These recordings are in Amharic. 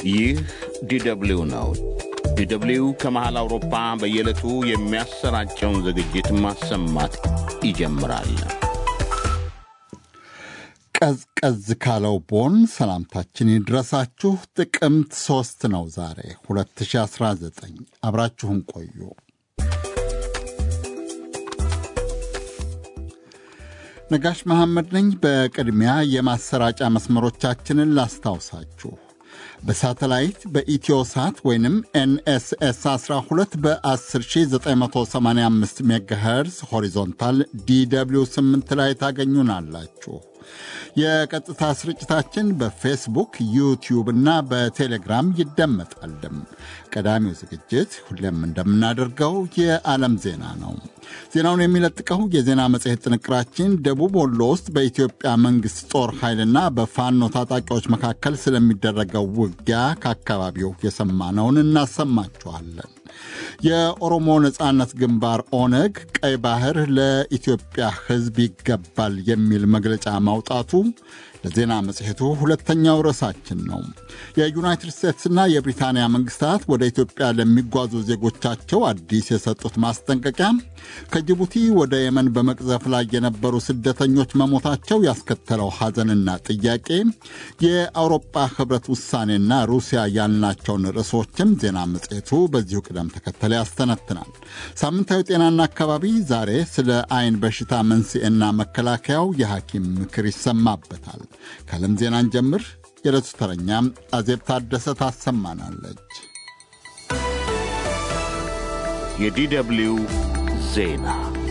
ይህ ዲደብሊው ነው። ዲደብሊው ከመሃል አውሮፓ በየዕለቱ የሚያሰራጨውን ዝግጅት ማሰማት ይጀምራል። ቀዝቀዝ ካለው ቦን ሰላምታችን ይድረሳችሁ። ጥቅምት ሦስት ነው ዛሬ 2019። አብራችሁን ቆዩ። ነጋሽ መሐመድ ነኝ። በቅድሚያ የማሰራጫ መስመሮቻችንን ላስታውሳችሁ። በሳተላይት በኢትዮሳት ወይንም ኤንኤስኤስ 12 በ10985 ሜጋሄርዝ ሆሪዞንታል ዲw 8 ላይ ታገኙናላችሁ። የቀጥታ ስርጭታችን በፌስቡክ ዩቲዩብ እና በቴሌግራም ይደመጣልም። ቀዳሚው ዝግጅት ሁሌም እንደምናደርገው የዓለም ዜና ነው። ዜናውን የሚለጥቀው የዜና መጽሔት ጥንቅራችን ደቡብ ወሎ ውስጥ በኢትዮጵያ መንግሥት ጦር ኃይልና በፋኖ ታጣቂዎች መካከል ስለሚደረገው ውጊያ ከአካባቢው የሰማነውን እናሰማችኋለን። የኦሮሞ ነጻነት ግንባር ኦነግ ቀይ ባህር ለኢትዮጵያ ሕዝብ ይገባል የሚል መግለጫ ማውጣቱ ለዜና መጽሔቱ ሁለተኛው ርዕሳችን ነው። የዩናይትድ ስቴትስና የብሪታንያ መንግስታት ወደ ኢትዮጵያ ለሚጓዙ ዜጎቻቸው አዲስ የሰጡት ማስጠንቀቂያ፣ ከጅቡቲ ወደ የመን በመቅዘፍ ላይ የነበሩ ስደተኞች መሞታቸው ያስከተለው ሐዘንና ጥያቄ፣ የአውሮፓ ህብረት ውሳኔና ሩሲያ ያልናቸውን ርዕሶችም ዜና መጽሔቱ በዚሁ ቅደም ተከተል ያስተነትናል። ሳምንታዊ ጤናና አካባቢ ዛሬ ስለ አይን በሽታ መንስኤና መከላከያው የሐኪም ምክር ይሰማበታል። ከዓለም ዜናን ጀምር። የዕለቱ ተረኛም አዜብ ታደሰ ታሰማናለች። የዲደብሊው ዜና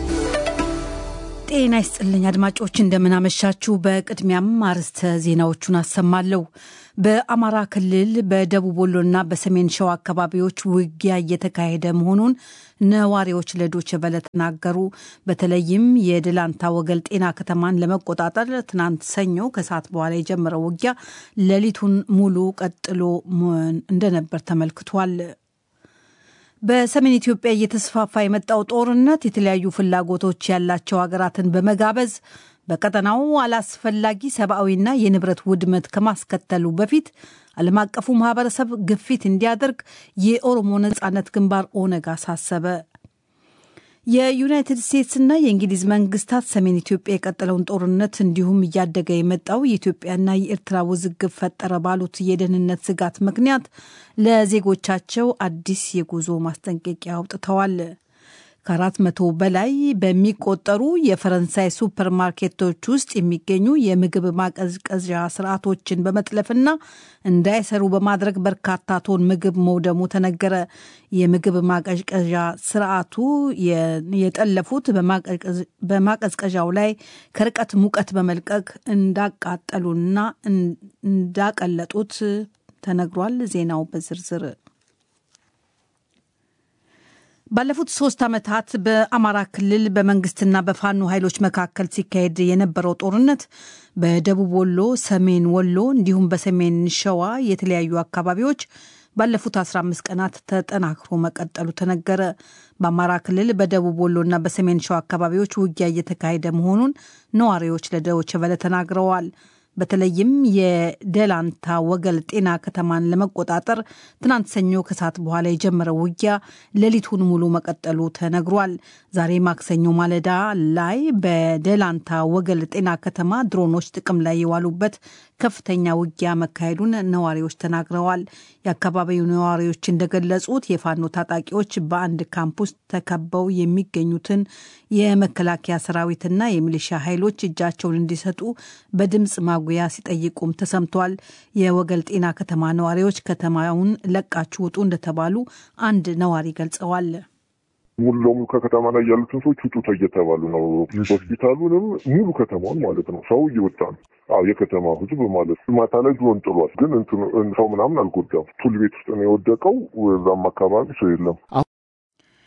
ጤና ይስጥልኝ አድማጮች፣ እንደምናመሻችሁ። በቅድሚያም አርዕስተ ዜናዎቹን አሰማለሁ። በአማራ ክልል በደቡብ ወሎና በሰሜን ሸዋ አካባቢዎች ውጊያ እየተካሄደ መሆኑን ነዋሪዎች ለዶይቼ ቬለ ተናገሩ። በተለይም የድላንታ ወገል ጤና ከተማን ለመቆጣጠር ትናንት ሰኞ ከሰዓት በኋላ የጀመረው ውጊያ ሌሊቱን ሙሉ ቀጥሎ እንደነበር ተመልክቷል። በሰሜን ኢትዮጵያ እየተስፋፋ የመጣው ጦርነት የተለያዩ ፍላጎቶች ያላቸው ሀገራትን በመጋበዝ በቀጠናው አላስፈላጊ ሰብአዊና የንብረት ውድመት ከማስከተሉ በፊት ዓለም አቀፉ ማህበረሰብ ግፊት እንዲያደርግ የኦሮሞ ነጻነት ግንባር ኦነግ አሳሰበ። የዩናይትድ ስቴትስና የእንግሊዝ መንግስታት ሰሜን ኢትዮጵያ የቀጠለውን ጦርነት እንዲሁም እያደገ የመጣው የኢትዮጵያና የኤርትራ ውዝግብ ፈጠረ ባሉት የደህንነት ስጋት ምክንያት ለዜጎቻቸው አዲስ የጉዞ ማስጠንቀቂያ አውጥተዋል። ከአራት መቶ በላይ በሚቆጠሩ የፈረንሳይ ሱፐር ማርኬቶች ውስጥ የሚገኙ የምግብ ማቀዝቀዣ ስርዓቶችን በመጥለፍና እንዳይሰሩ በማድረግ በርካታ ቶን ምግብ መውደሙ ተነገረ። የምግብ ማቀዝቀዣ ስርዓቱ የጠለፉት በማቀዝቀዣው ላይ ከርቀት ሙቀት በመልቀቅ እንዳቃጠሉና እንዳቀለጡት ተነግሯል። ዜናው በዝርዝር ባለፉት ሶስት ዓመታት በአማራ ክልል በመንግስትና በፋኖ ኃይሎች መካከል ሲካሄድ የነበረው ጦርነት በደቡብ ወሎ፣ ሰሜን ወሎ እንዲሁም በሰሜን ሸዋ የተለያዩ አካባቢዎች ባለፉት 15 ቀናት ተጠናክሮ መቀጠሉ ተነገረ። በአማራ ክልል በደቡብ ወሎና በሰሜን ሸዋ አካባቢዎች ውጊያ እየተካሄደ መሆኑን ነዋሪዎች ለዶይቼ ቬለ ተናግረዋል። በተለይም የደላንታ ወገል ጤና ከተማን ለመቆጣጠር ትናንት ሰኞ ከሰዓት በኋላ የጀመረው ውጊያ ሌሊቱን ሙሉ መቀጠሉ ተነግሯል። ዛሬ ማክሰኞ ማለዳ ላይ በደላንታ ወገል ጤና ከተማ ድሮኖች ጥቅም ላይ የዋሉበት ከፍተኛ ውጊያ መካሄዱን ነዋሪዎች ተናግረዋል። የአካባቢው ነዋሪዎች እንደገለጹት የፋኖ ታጣቂዎች በአንድ ካምፕ ውስጥ ተከበው የሚገኙትን የመከላከያ ሰራዊትና የሚሊሻ ኃይሎች እጃቸውን እንዲሰጡ በድምፅ ማጉያ ሲጠይቁም ተሰምቷል። የወገል ጤና ከተማ ነዋሪዎች ከተማውን ለቃችሁ ውጡ እንደተባሉ አንድ ነዋሪ ገልጸዋል። ሙሉ ለሙሉ ከከተማ ላይ ያሉትን ሰዎች ውጡ እየተባሉ ነው። ሆስፒታሉንም ሙሉ ከተማውን ማለት ነው። ሰው እየወጣ ነው። አዎ የከተማ ህዝብ ማለት ማታ ላይ ድሮን ጥሏል፣ ግን ሰው ምናምን አልጎዳም። ቱል ቤት ውስጥ ነው የወደቀው። እዛም አካባቢ ሰው የለም።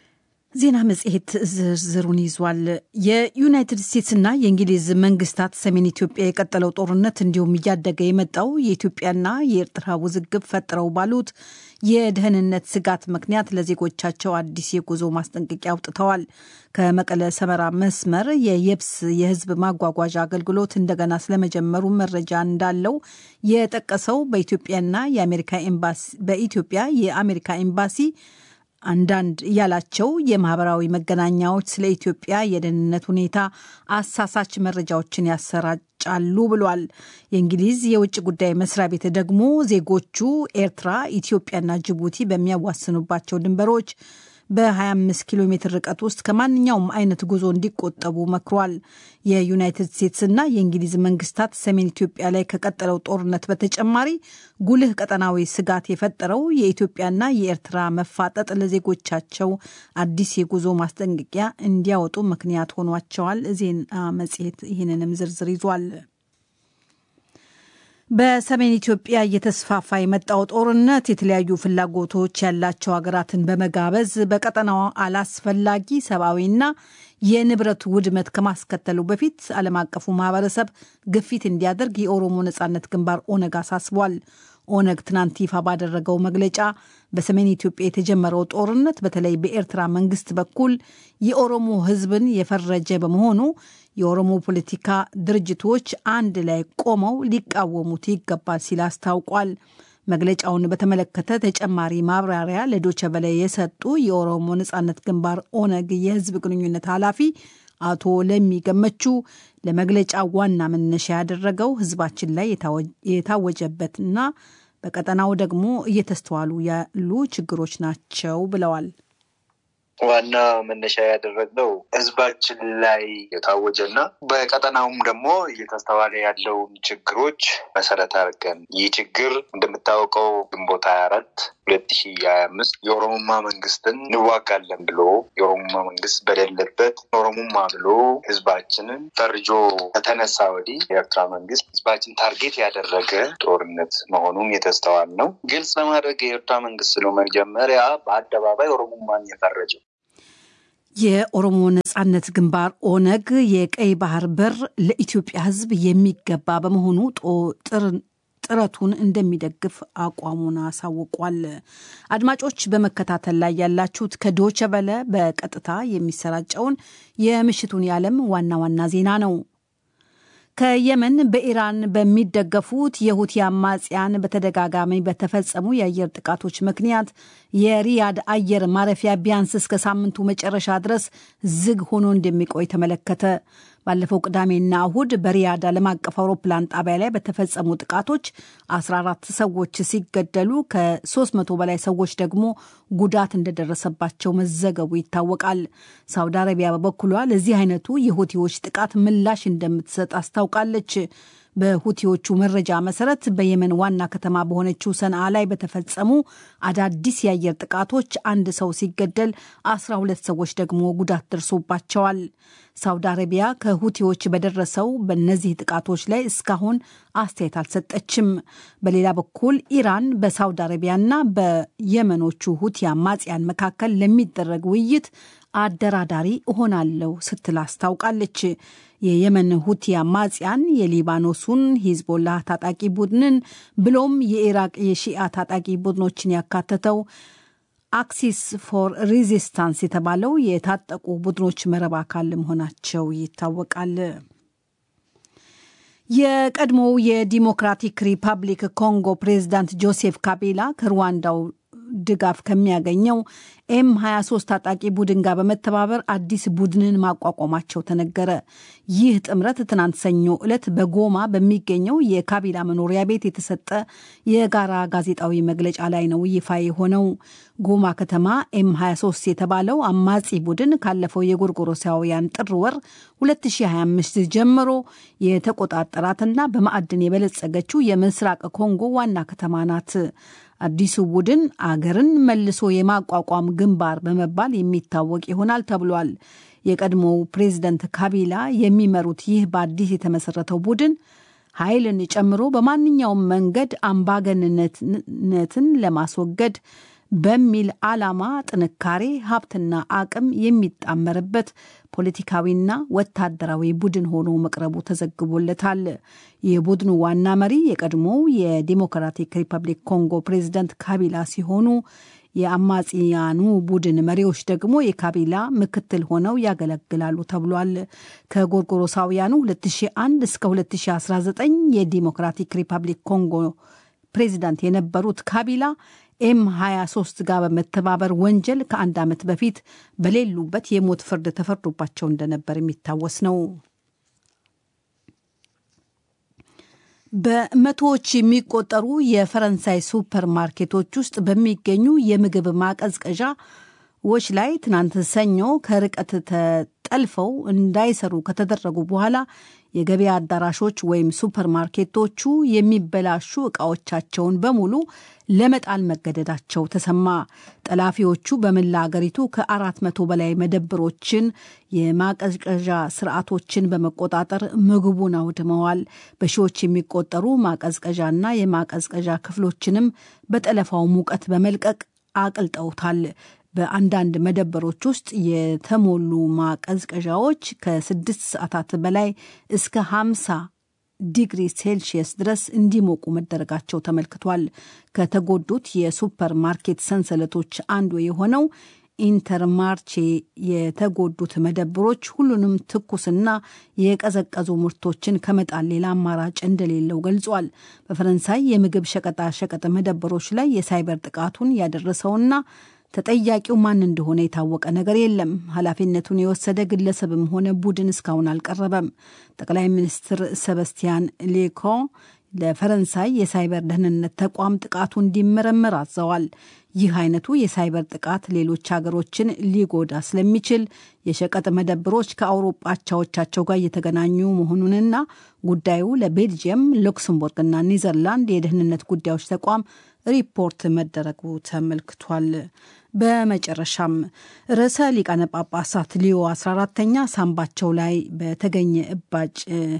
ዜና መጽሔት ዝርዝሩን ይዟል። የዩናይትድ ስቴትስና የእንግሊዝ መንግስታት ሰሜን ኢትዮጵያ የቀጠለው ጦርነት እንዲሁም እያደገ የመጣው የኢትዮጵያና የኤርትራ ውዝግብ ፈጥረው ባሉት የደህንነት ስጋት ምክንያት ለዜጎቻቸው አዲስ የጉዞ ማስጠንቀቂያ አውጥተዋል። ከመቀለ ሰመራ መስመር የየብስ የህዝብ ማጓጓዣ አገልግሎት እንደገና ስለመጀመሩ መረጃ እንዳለው የጠቀሰው በኢትዮጵያና የአሜሪካ ኤምባሲ በኢትዮጵያ የአሜሪካ ኤምባሲ አንዳንድ ያላቸው የማህበራዊ መገናኛዎች ስለ ኢትዮጵያ የደህንነት ሁኔታ አሳሳች መረጃዎችን ያሰራጫሉ ብሏል። የእንግሊዝ የውጭ ጉዳይ መስሪያ ቤት ደግሞ ዜጎቹ ኤርትራ፣ ኢትዮጵያና ጅቡቲ በሚያዋስኑባቸው ድንበሮች በ25 ኪሎ ሜትር ርቀት ውስጥ ከማንኛውም አይነት ጉዞ እንዲቆጠቡ መክሯል። የዩናይትድ ስቴትስና የእንግሊዝ መንግስታት ሰሜን ኢትዮጵያ ላይ ከቀጠለው ጦርነት በተጨማሪ ጉልህ ቀጠናዊ ስጋት የፈጠረው የኢትዮጵያና የኤርትራ መፋጠጥ ለዜጎቻቸው አዲስ የጉዞ ማስጠንቀቂያ እንዲያወጡ ምክንያት ሆኗቸዋል። ዜና መጽሔት ይህንንም ዝርዝር ይዟል። በሰሜን ኢትዮጵያ እየተስፋፋ የመጣው ጦርነት የተለያዩ ፍላጎቶች ያላቸው ሀገራትን በመጋበዝ በቀጠናው አላስፈላጊ ሰብአዊና የንብረት ውድመት ከማስከተሉ በፊት ዓለም አቀፉ ማህበረሰብ ግፊት እንዲያደርግ የኦሮሞ ነጻነት ግንባር ኦነግ አሳስቧል። ኦነግ ትናንት ይፋ ባደረገው መግለጫ በሰሜን ኢትዮጵያ የተጀመረው ጦርነት በተለይ በኤርትራ መንግስት በኩል የኦሮሞ ሕዝብን የፈረጀ በመሆኑ የኦሮሞ ፖለቲካ ድርጅቶች አንድ ላይ ቆመው ሊቃወሙት ይገባል ሲል አስታውቋል። መግለጫውን በተመለከተ ተጨማሪ ማብራሪያ ለዶቸ በላይ የሰጡ የኦሮሞ ነጻነት ግንባር ኦነግ የህዝብ ግንኙነት ኃላፊ አቶ ለሚ ገመቹ ለመግለጫ ዋና መነሻ ያደረገው ህዝባችን ላይ የታወጀበትና በቀጠናው ደግሞ እየተስተዋሉ ያሉ ችግሮች ናቸው ብለዋል። ዋና መነሻ ያደረግነው ህዝባችን ላይ የታወጀና በቀጠናውም ደግሞ እየተስተዋለ ያለውን ችግሮች መሰረት አድርገን ይህ ችግር እንደምታወቀው ግንቦት ሀያ አራት ሁለት ሺ ሀያ አምስት የኦሮሞማ መንግስትን እንዋጋለን ብሎ የኦሮሞማ መንግስት በሌለበት ኦሮሞማ ብሎ ህዝባችንን ፈርጆ ከተነሳ ወዲህ የኤርትራ መንግስት ህዝባችን ታርጌት ያደረገ ጦርነት መሆኑን የተስተዋል ነው። ግልጽ ለማድረግ የኤርትራ መንግስት ነው መጀመሪያ በአደባባይ ኦሮሞማን የፈረጀው። የኦሮሞ ነጻነት ግንባር ኦነግ የቀይ ባህር በር ለኢትዮጵያ ህዝብ የሚገባ በመሆኑ ጥረቱን እንደሚደግፍ አቋሙን አሳውቋል። አድማጮች በመከታተል ላይ ያላችሁት ከዶቸ በለ በቀጥታ የሚሰራጨውን የምሽቱን የዓለም ዋና ዋና ዜና ነው። ከየመን በኢራን በሚደገፉት የሁቲ አማጽያን በተደጋጋሚ በተፈጸሙ የአየር ጥቃቶች ምክንያት የሪያድ አየር ማረፊያ ቢያንስ እስከ ሳምንቱ መጨረሻ ድረስ ዝግ ሆኖ እንደሚቆይ ተመለከተ። ባለፈው ቅዳሜና እሁድ በሪያድ ዓለም አቀፍ አውሮፕላን ጣቢያ ላይ በተፈጸሙ ጥቃቶች 14 ሰዎች ሲገደሉ ከ300 በላይ ሰዎች ደግሞ ጉዳት እንደደረሰባቸው መዘገቡ ይታወቃል። ሳውዲ አረቢያ በበኩሏ ለዚህ አይነቱ የሁቲዎች ጥቃት ምላሽ እንደምትሰጥ አስታውቃለች። በሁቲዎቹ መረጃ መሰረት በየመን ዋና ከተማ በሆነችው ሰንዓ ላይ በተፈጸሙ አዳዲስ የአየር ጥቃቶች አንድ ሰው ሲገደል 12 ሰዎች ደግሞ ጉዳት ደርሶባቸዋል። ሳውዲ አረቢያ ከሁቲዎች በደረሰው በእነዚህ ጥቃቶች ላይ እስካሁን አስተያየት አልሰጠችም። በሌላ በኩል ኢራን በሳውዲ አረቢያና በየመኖቹ ሁቲ አማጽያን መካከል ለሚደረግ ውይይት አደራዳሪ እሆናለሁ ስትል አስታውቃለች። የየመን ሁቲ አማጽያን የሊባኖሱን ሂዝቦላህ ታጣቂ ቡድንን ብሎም የኢራቅ የሺአ ታጣቂ ቡድኖችን ያካተተው አክሲስ ፎር ሬዚስታንስ የተባለው የታጠቁ ቡድኖች መረብ አካል መሆናቸው ይታወቃል። የቀድሞው የዲሞክራቲክ ሪፐብሊክ ኮንጎ ፕሬዚዳንት ጆሴፍ ካቢላ ከሩዋንዳው ድጋፍ ከሚያገኘው ኤም 23 ታጣቂ ቡድን ጋር በመተባበር አዲስ ቡድንን ማቋቋማቸው ተነገረ። ይህ ጥምረት ትናንት ሰኞ ዕለት በጎማ በሚገኘው የካቢላ መኖሪያ ቤት የተሰጠ የጋራ ጋዜጣዊ መግለጫ ላይ ነው ይፋ የሆነው። ጎማ ከተማ ኤም 23 የተባለው አማጺ ቡድን ካለፈው የጎርጎሮሳውያን ጥር ወር 2025 ጀምሮ የተቆጣጠራትና በማዕድን የበለጸገችው የምስራቅ ኮንጎ ዋና ከተማ ናት። አዲሱ ቡድን አገርን መልሶ የማቋቋም ግንባር በመባል የሚታወቅ ይሆናል ተብሏል። የቀድሞው ፕሬዝደንት ካቢላ የሚመሩት ይህ በአዲስ የተመሰረተው ቡድን ኃይልን ጨምሮ በማንኛውም መንገድ አምባገንነትን ለማስወገድ በሚል ዓላማ ጥንካሬ፣ ሀብትና አቅም የሚጣመርበት ፖለቲካዊና ወታደራዊ ቡድን ሆኖ መቅረቡ ተዘግቦለታል። የቡድኑ ዋና መሪ የቀድሞው የዲሞክራቲክ ሪፐብሊክ ኮንጎ ፕሬዚዳንት ካቢላ ሲሆኑ የአማጽያኑ ቡድን መሪዎች ደግሞ የካቢላ ምክትል ሆነው ያገለግላሉ ተብሏል። ከጎርጎሮሳውያኑ 2001 እስከ 2019 የዲሞክራቲክ ሪፐብሊክ ኮንጎ ፕሬዚዳንት የነበሩት ካቢላ ኤም 23 ጋር በመተባበር ወንጀል ከአንድ ዓመት በፊት በሌሉበት የሞት ፍርድ ተፈርዶባቸው እንደነበር የሚታወስ ነው። በመቶዎች የሚቆጠሩ የፈረንሳይ ሱፐር ማርኬቶች ውስጥ በሚገኙ የምግብ ማቀዝቀዣዎች ላይ ትናንት ሰኞ ከርቀት ተጠልፈው እንዳይሰሩ ከተደረጉ በኋላ የገበያ አዳራሾች ወይም ሱፐር ማርኬቶቹ የሚበላሹ ዕቃዎቻቸውን በሙሉ ለመጣል መገደዳቸው ተሰማ። ጠላፊዎቹ በመላ አገሪቱ ከአራት መቶ በላይ መደብሮችን የማቀዝቀዣ ስርዓቶችን በመቆጣጠር ምግቡን አውድመዋል። በሺዎች የሚቆጠሩ ማቀዝቀዣና የማቀዝቀዣ ክፍሎችንም በጠለፋው ሙቀት በመልቀቅ አቅልጠውታል። በአንዳንድ መደበሮች ውስጥ የተሞሉ ማቀዝቀዣዎች ከስድስት ሰዓታት በላይ እስከ ሀምሳ ዲግሪ ሴልሺየስ ድረስ እንዲሞቁ መደረጋቸው ተመልክቷል። ከተጎዱት የሱፐር ማርኬት ሰንሰለቶች አንዱ የሆነው ኢንተርማርቼ የተጎዱት መደብሮች ሁሉንም ትኩስና የቀዘቀዙ ምርቶችን ከመጣል ሌላ አማራጭ እንደሌለው ገልጿል። በፈረንሳይ የምግብ ሸቀጣ ሸቀጥ መደብሮች ላይ የሳይበር ጥቃቱን ያደረሰውና ተጠያቂው ማን እንደሆነ የታወቀ ነገር የለም። ኃላፊነቱን የወሰደ ግለሰብም ሆነ ቡድን እስካሁን አልቀረበም። ጠቅላይ ሚኒስትር ሰበስቲያን ሌኮ ለፈረንሳይ የሳይበር ደህንነት ተቋም ጥቃቱ እንዲመረመር አዘዋል። ይህ አይነቱ የሳይበር ጥቃት ሌሎች ሀገሮችን ሊጎዳ ስለሚችል የሸቀጥ መደብሮች ከአውሮፓ አቻዎቻቸው ጋር እየተገናኙ መሆኑንና ጉዳዩ ለቤልጅየም፣ ሉክስምቡርግና ኒዘርላንድ የደህንነት ጉዳዮች ተቋም ሪፖርት መደረጉ ተመልክቷል። በመጨረሻም ርዕሰ ሊቃነ ጳጳሳት ሊዮ 14ተኛ ሳምባቸው ላይ በተገኘ እባጭ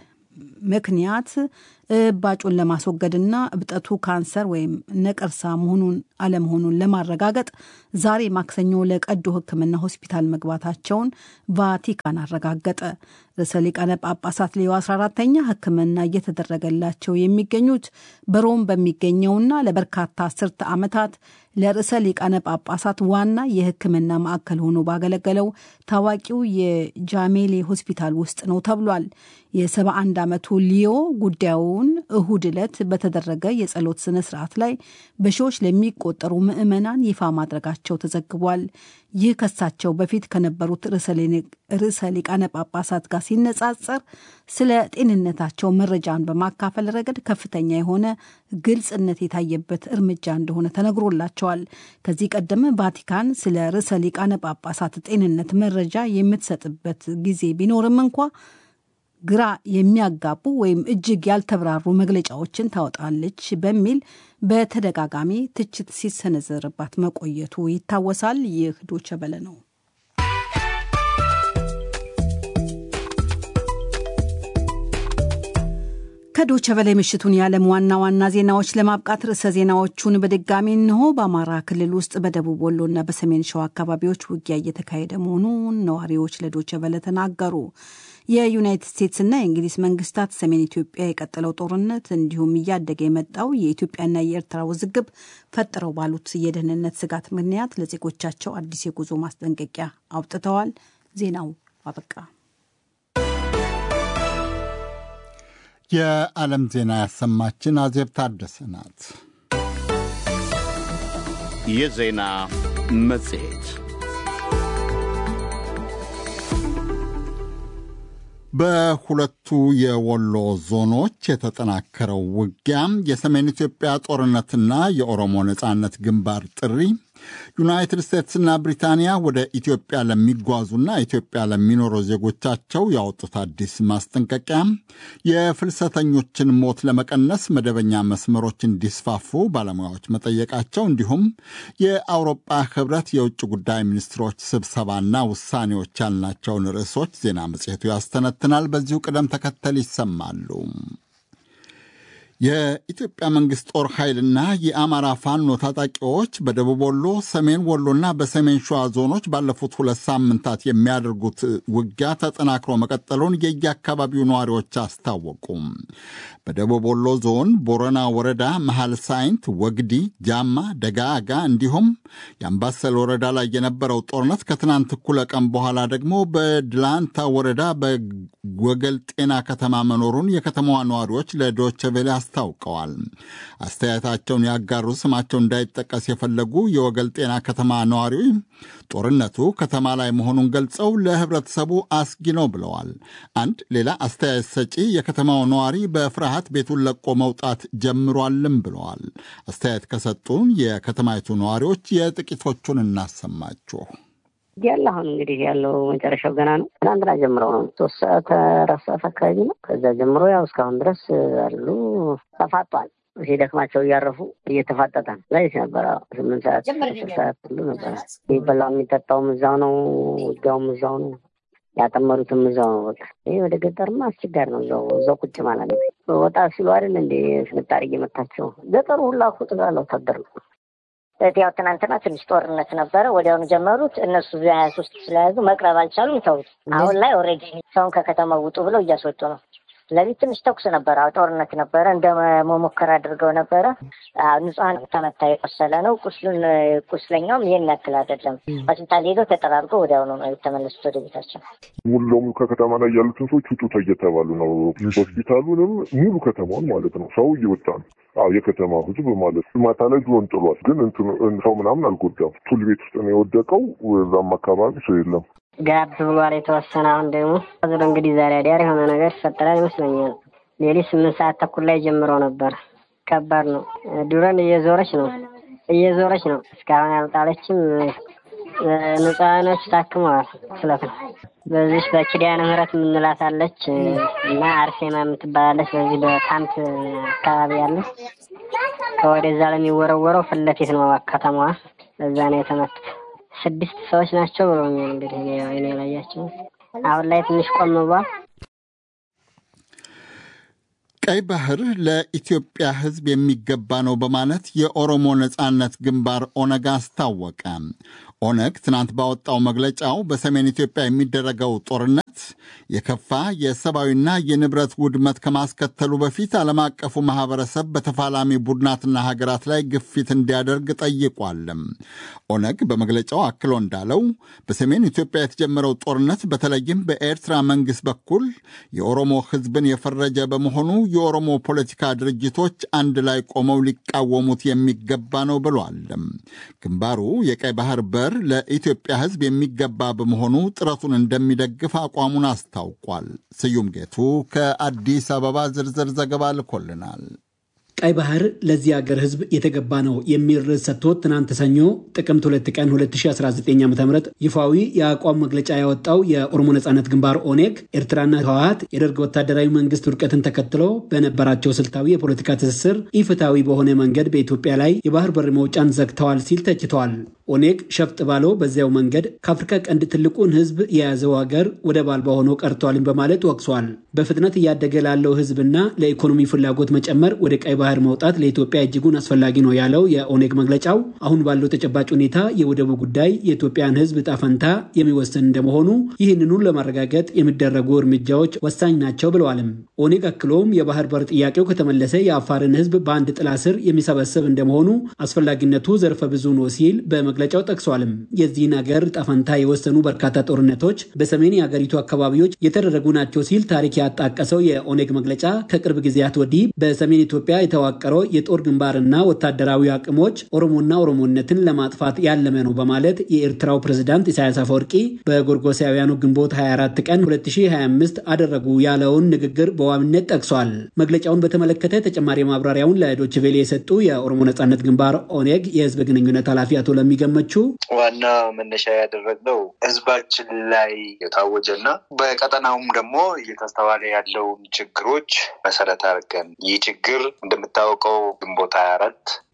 ምክንያት እባጩን ለማስወገድና እብጠቱ ካንሰር ወይም ነቀርሳ መሆኑን አለመሆኑን ለማረጋገጥ ዛሬ ማክሰኞ ለቀዶ ሕክምና ሆስፒታል መግባታቸውን ቫቲካን አረጋገጠ። ርዕሰ ሊቃነ ጳጳሳት ሌዮ 14ተኛ ሕክምና እየተደረገላቸው የሚገኙት በሮም በሚገኘውና ለበርካታ አስርተ ዓመታት ለርዕሰ ሊቃነ ጳጳሳት ዋና የሕክምና ማዕከል ሆኖ ባገለገለው ታዋቂው የጃሜሌ ሆስፒታል ውስጥ ነው ተብሏል። የ71 ዓመቱ ሊዮ ጉዳዩን እሁድ ዕለት በተደረገ የጸሎት ስነ ስርዓት ላይ በሺዎች ለሚቆጠሩ ምዕመናን ይፋ ማድረጋቸው ተዘግቧል። ይህ ከሳቸው በፊት ከነበሩት ርዕሰ ሊቃነ ጳጳሳት ጋር ሲነጻጸር ስለ ጤንነታቸው መረጃን በማካፈል ረገድ ከፍተኛ የሆነ ግልጽነት የታየበት እርምጃ እንደሆነ ተነግሮላቸዋል። ከዚህ ቀደም ቫቲካን ስለ ርዕሰ ሊቃነ ጳጳሳት ጤንነት መረጃ የምትሰጥበት ጊዜ ቢኖርም እንኳ ግራ የሚያጋቡ ወይም እጅግ ያልተብራሩ መግለጫዎችን ታወጣለች በሚል በተደጋጋሚ ትችት ሲሰነዘርባት መቆየቱ ይታወሳል። ይህ ዶቸ በለ ነው። ከዶቸ በላይ ምሽቱን የዓለም ዋና ዋና ዜናዎች ለማብቃት ርዕሰ ዜናዎቹን በድጋሚ እንሆ። በአማራ ክልል ውስጥ በደቡብ ወሎና በሰሜን ሸዋ አካባቢዎች ውጊያ እየተካሄደ መሆኑን ነዋሪዎች ለዶቸ በለ ተናገሩ። የዩናይትድ ስቴትስና የእንግሊዝ መንግስታት ሰሜን ኢትዮጵያ የቀጠለው ጦርነት እንዲሁም እያደገ የመጣው የኢትዮጵያና የኤርትራ ውዝግብ ፈጥረው ባሉት የደህንነት ስጋት ምክንያት ለዜጎቻቸው አዲስ የጉዞ ማስጠንቀቂያ አውጥተዋል። ዜናው አበቃ። የዓለም ዜና ያሰማችን አዜብ ታደሰ ናት። የዜና መጽሔት በሁለቱ የወሎ ዞኖች የተጠናከረው ውጊያ፣ የሰሜን ኢትዮጵያ ጦርነትና የኦሮሞ ነጻነት ግንባር ጥሪ፣ ዩናይትድ ስቴትስና ብሪታንያ ወደ ኢትዮጵያ ለሚጓዙና ኢትዮጵያ ለሚኖሩ ዜጎቻቸው ያወጡት አዲስ ማስጠንቀቂያ፣ የፍልሰተኞችን ሞት ለመቀነስ መደበኛ መስመሮች እንዲስፋፉ ባለሙያዎች መጠየቃቸው፣ እንዲሁም የአውሮፓ ሕብረት የውጭ ጉዳይ ሚኒስትሮች ስብሰባና ውሳኔዎች ያልናቸውን ርዕሶች ዜና መጽሔቱ ያስተነትናል። በዚሁ ቅደም ተከተል ይሰማሉ። የኢትዮጵያ መንግስት ጦር ኃይልና የአማራ ፋኖ ታጣቂዎች በደቡብ ወሎ፣ ሰሜን ወሎና በሰሜን ሸዋ ዞኖች ባለፉት ሁለት ሳምንታት የሚያደርጉት ውጊያ ተጠናክሮ መቀጠሉን የየአካባቢው ነዋሪዎች አስታወቁም። በደቡብ ወሎ ዞን ቦረና ወረዳ መሐል ሳይንት፣ ወግዲ፣ ጃማ፣ ደጋጋ እንዲሁም የአምባሰል ወረዳ ላይ የነበረው ጦርነት ከትናንት እኩለ ቀን በኋላ ደግሞ በድላንታ ወረዳ በወገል ጤና ከተማ መኖሩን የከተማዋ ነዋሪዎች ለዶቼ ቬለ አስታውቀዋል። አስተያየታቸውን ያጋሩ ስማቸው እንዳይጠቀስ የፈለጉ የወገል ጤና ከተማ ነዋሪ ጦርነቱ ከተማ ላይ መሆኑን ገልጸው ለህብረተሰቡ አስጊ ነው ብለዋል። አንድ ሌላ አስተያየት ሰጪ የከተማው ነዋሪ በፍርሃት ቤቱን ለቆ መውጣት ጀምሯልም ብለዋል። አስተያየት ከሰጡን የከተማይቱ ነዋሪዎች የጥቂቶቹን እናሰማችሁ። ያለ አሁን እንግዲህ ያለው መጨረሻው ገና ነው። ትናንትና ጀምረው ነው ሶስት ሰዓት አራት ሰዓት አካባቢ ነው። ከዛ ጀምሮ ያው እስካሁን ድረስ አሉ ተፋጧል። ሲደክማቸው እያረፉ እየተፋጠጠ ነው። ላይት ነበረ ስምንት ሰዓት አስር ሰዓት ሁሉ ነበረ። የሚበላው የሚጠጣውም እዛው ነው። ውጊያውም እዛው ነው። ያጠመዱትም እዛው ነው። በቃ ይህ ወደ ገጠርማ አስቸጋሪ ነው። እዛው እዛው ቁጭ ማለት ነው። ወጣ ሲሉ አይደል እንደ ፍንጣሪ እየመታቸው ገጠሩ ሁላ እኮ ጠቅላላ ወታደር ነው። ያው ትናንትና ትንሽ ጦርነት ነበረ። ወዲያውኑ ጀመሩት። እነሱ ሀያ ሶስት ስለያዙ መቅረብ አልቻሉም፣ ተውት። አሁን ላይ ኦልሬዲ ሰውን ከከተማው ውጡ ብለው እያስወጡ ነው። ስለዚህ ትንሽ ተኩስ ነበረ፣ ጦርነት ነበረ። እንደ መሞከር አድርገው ነበረ። ንጹሐን ተመታ፣ የቆሰለ ነው። ቁስሉን ቁስለኛውም ይህን ያክል አይደለም። ሆስፒታል ሄደው ተጠራርጎ ወዲያውኑ ነው የተመለሱት ወደ ቤታቸው። ሙሉ ለሙሉ ከከተማ ላይ ያሉትን ሰዎች ውጡ እየተባሉ ነው። ሆስፒታሉንም ሙሉ ከተማውን ማለት ነው። ሰው እየወጣ ነው። አዎ የከተማ ህዝብ ማለት ማታ ላይ ድሮን ጥሏል፣ ግን ሰው ምናምን አልጎዳም። ቱል ቤት ውስጥ ነው የወደቀው። እዛም አካባቢ ሰው የለም። ጋብ ብሏል የተወሰነ። አሁን ደግሞ ዝሮ እንግዲህ ዛሬ አዲያር የሆነ ነገር ይፈጠራል ይመስለኛል። ሌሊት ስምንት ሰዓት ተኩል ላይ ጀምሮ ነበር። ከባድ ነው። ድሮን እየዞረች ነው እየዞረች ነው። እስካሁን ያልጣለችም። ንጹሃኖች ታክመዋል። ስለት ነው። በዚህ በኪዳነ ምህረት የምንላት አለች እና አርሴማ የምትባላለች በዚህ በካምፕ አካባቢ ያለ ከወደዛ ለሚወረወረው ፊት ለፊት ነው ከተማዋ። በዛ ነው የተመቱት። ስድስት ሰዎች ናቸው ብሎኛል። እንግዲህ እኔ ላያቸው አሁን ላይ ትንሽ ቆም ብሏል። ቀይ ባህር ለኢትዮጵያ ሕዝብ የሚገባ ነው በማለት የኦሮሞ ነጻነት ግንባር ኦነግ አስታወቀ። ኦነግ ትናንት ባወጣው መግለጫው በሰሜን ኢትዮጵያ የሚደረገው ጦርነት የከፋ የሰብአዊና የንብረት ውድመት ከማስከተሉ በፊት ዓለም አቀፉ ማህበረሰብ በተፋላሚ ቡድናትና ሀገራት ላይ ግፊት እንዲያደርግ ጠይቋል። ኦነግ በመግለጫው አክሎ እንዳለው በሰሜን ኢትዮጵያ የተጀመረው ጦርነት በተለይም በኤርትራ መንግስት በኩል የኦሮሞ ህዝብን የፈረጀ በመሆኑ የኦሮሞ ፖለቲካ ድርጅቶች አንድ ላይ ቆመው ሊቃወሙት የሚገባ ነው ብሏል። ግንባሩ የቀይ ባህር በር ለኢትዮጵያ ህዝብ የሚገባ በመሆኑ ጥረቱን እንደሚደግፍ አቋሙን አስታውቋል። ስዩም ጌቱ ከአዲስ አበባ ዝርዝር ዘገባ ልኮልናል። ቀይ ባህር ለዚህ ሀገር ህዝብ የተገባ ነው የሚል ርዕስ ሰጥቶት ትናንት ሰኞ ጥቅምት ሁለት ቀን 2019 ዓ ም ይፋዊ የአቋም መግለጫ ያወጣው የኦሮሞ ነጻነት ግንባር ኦኔግ ኤርትራና ህወሀት የደርግ ወታደራዊ መንግስት ውድቀትን ተከትሎ በነበራቸው ስልታዊ የፖለቲካ ትስስር ኢፍትሐዊ በሆነ መንገድ በኢትዮጵያ ላይ የባህር በር መውጫን ዘግተዋል ሲል ተችተዋል። ኦኔግ ሸፍጥ ባለው በዚያው መንገድ ከአፍሪካ ቀንድ ትልቁን ህዝብ የያዘው ሀገር ወደብ አልባ ሆኖ ቀርቷልን በማለት ወቅሷል። በፍጥነት እያደገ ላለው ህዝብና ለኢኮኖሚ ፍላጎት መጨመር ወደ ቀይ ባህር መውጣት ለኢትዮጵያ እጅጉን አስፈላጊ ነው ያለው የኦኔግ መግለጫው አሁን ባለው ተጨባጭ ሁኔታ የወደቡ ጉዳይ የኢትዮጵያን ህዝብ ዕጣ ፈንታ የሚወስን እንደመሆኑ ይህንኑን ለማረጋገጥ የሚደረጉ እርምጃዎች ወሳኝ ናቸው ብለዋልም። ኦኔግ አክሎም የባህር በር ጥያቄው ከተመለሰ የአፋርን ህዝብ በአንድ ጥላ ስር የሚሰበስብ እንደመሆኑ አስፈላጊነቱ ዘርፈ ብዙ ነው ሲል በመግለጫው ጠቅሷልም። የዚህን ሀገር ዕጣ ፈንታ የወሰኑ በርካታ ጦርነቶች በሰሜን የሀገሪቱ አካባቢዎች የተደረጉ ናቸው ሲል ታሪክ ያጣቀሰው የኦኔግ መግለጫ ከቅርብ ጊዜያት ወዲህ በሰሜን ኢትዮጵያ የተዋቀረው የጦር ግንባርና ወታደራዊ አቅሞች ኦሮሞና ኦሮሞነትን ለማጥፋት ያለመ ነው በማለት የኤርትራው ፕሬዝዳንት ኢሳያስ አፈወርቂ በጎርጎሳውያኑ ግንቦት 24 ቀን 2025 አደረጉ ያለውን ንግግር በዋቢነት ጠቅሷል። መግለጫውን በተመለከተ ተጨማሪ ማብራሪያውን ለዶይቼ ቬለ የሰጡ የኦሮሞ ነጻነት ግንባር ኦኔግ የህዝብ ግንኙነት ኃላፊ አቶ ለሚገመቹ ዋና መነሻ ያደረግነው ህዝባችን ላይ የታወጀና በቀጠናውም ደግሞ እየተስተዋለ ያለውን ችግሮች መሰረት አድርገን ይህ ችግር እንደምታወቀው ግንቦት ሀያ አራት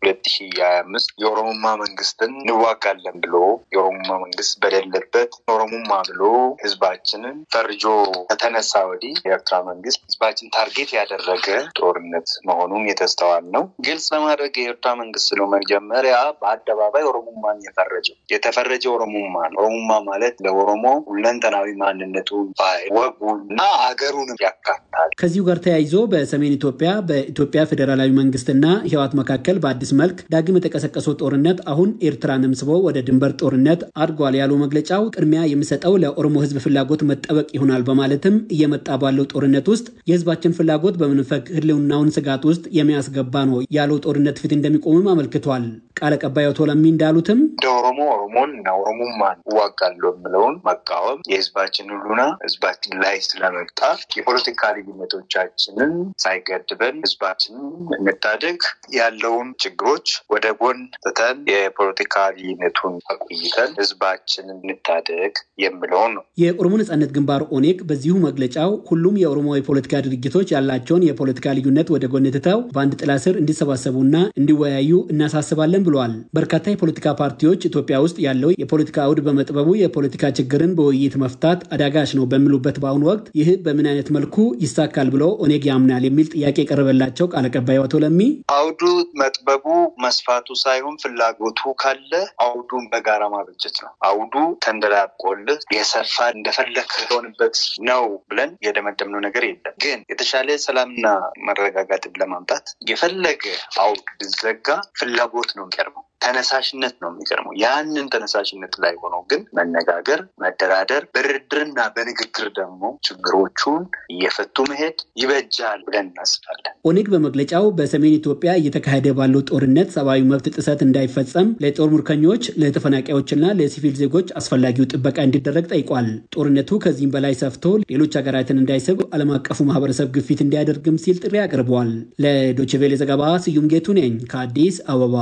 ሁለት ሺ ሀያ አምስት የኦሮሞማ መንግስትን እንዋጋለን ብሎ የኦሮሞማ መንግስት በሌለበት ኦሮሞማ ብሎ ህዝባችንን ፈርጆ ከተነሳ ወዲህ የኤርትራ መንግስት ህዝባችን ታርጌት ያደረገ ጦርነት መሆኑን የተስተዋል ነው። ግልጽ ለማድረግ የኤርትራ መንግስት ነው መጀመሪያ በአደባባይ ኦሮሞማን የፈረጀው የተፈረጀ ኦሮሞማ ነው። ኦሮሞማ ማለት ለኦሮሞ ሁለንተናዊ ማንነቱን፣ ወጉን እና አገሩንም ያካትታል። ከዚሁ ጋር ተያይዞ በሰሜን ኢትዮጵያ በኢትዮጵያ ፌዴራላዊ መንግስትና ህወሓት መካከል በአዲስ መልክ ዳግም የተቀሰቀሰው ጦርነት አሁን ኤርትራንም ስቦ ወደ ድንበር ጦርነት አድጓል ያለው መግለጫው ቅድሚያ የሚሰጠው ለኦሮሞ ህዝብ ፍላጎት መጠበቅ ይሆናል በማለትም እየመጣ ባለው ጦርነት ውስጥ የህዝባችን ፍላጎት በመንፈግ ህልውናውን ስጋት ውስጥ የሚያስገባ ነው ያለው ጦርነት ፊት እንደሚቆምም አመልክቷል። ቃል አቀባይ አቶ ለሚ እንዳሉትም እንደ ኦሮሞ ኦሮሞን እና ኦሮሞማን እዋጋለሁ የምለውን መቃወም የህዝባችን ሁሉና ህዝባችን ላይ ስለመጣ የፖለቲካ ልዩነቶቻችንን ሳይገድበን ህዝባችንን እንታደግ ያለውን ችግሮች ወደ ጎን ትተን የፖለቲካ ልዩነቱን አቆይተን ህዝባችንን እንታደግ የምለውን ነው። የኦሮሞ ነጻነት ግንባር ኦኔግ በዚሁ መግለጫው ሁሉም የኦሮሞ የፖለቲካ ድርጅቶች ያላቸውን የፖለቲካ ልዩነት ወደ ጎን ትተው በአንድ ጥላ ስር እንዲሰባሰቡና እንዲወያዩ እናሳስባለን ብለዋል። በርካታ የፖለቲካ ፓርቲዎች ኢትዮጵያ ውስጥ ያለው የፖለቲካ አውድ በመጥበቡ የፖለቲካ ችግርን በውይይት መፍታት አዳጋች ነው በሚሉበት በአሁኑ ወቅት ይህ በምን አይነት መልኩ ይሳካል ብሎ ኦኔግ ያምናል የሚል ጥያቄ የቀረበላቸው ቃል አቀባዩ አቶ ለሚ አውዱ መጥበቡ መስፋቱ ሳይሆን ፍላጎቱ ካለ አውዱን በጋራ ማበጀት ነው። አውዱ ተንደላቆልህ የሰፋ እንደፈለግ ሆንበት ነው ብለን የደመደምነው ነገር የለም። ግን የተሻለ ሰላምና መረጋጋትን ለማምጣት የፈለገ አውድ ብዘጋ ፍላጎት ነው የሚቀርበው ተነሳሽነት ነው የሚቀርመው። ያንን ተነሳሽነት ላይ ሆኖ ግን መነጋገር፣ መደራደር፣ በድርድርና በንግግር ደግሞ ችግሮቹን እየፈቱ መሄድ ይበጃል ብለን እናስባለን። ኦኔግ በመግለጫው በሰሜን ኢትዮጵያ እየተካሄደ ባለው ጦርነት ሰብአዊ መብት ጥሰት እንዳይፈጸም ለጦር ምርኮኞች፣ ለተፈናቃዮችና ለሲቪል ዜጎች አስፈላጊው ጥበቃ እንዲደረግ ጠይቋል። ጦርነቱ ከዚህም በላይ ሰፍቶ ሌሎች ሀገራትን እንዳይስብ ዓለም አቀፉ ማህበረሰብ ግፊት እንዲያደርግም ሲል ጥሪ አቅርበዋል። ለዶችቬሌ ዘገባ ስዩም ጌቱ ነኝ ከአዲስ አበባ።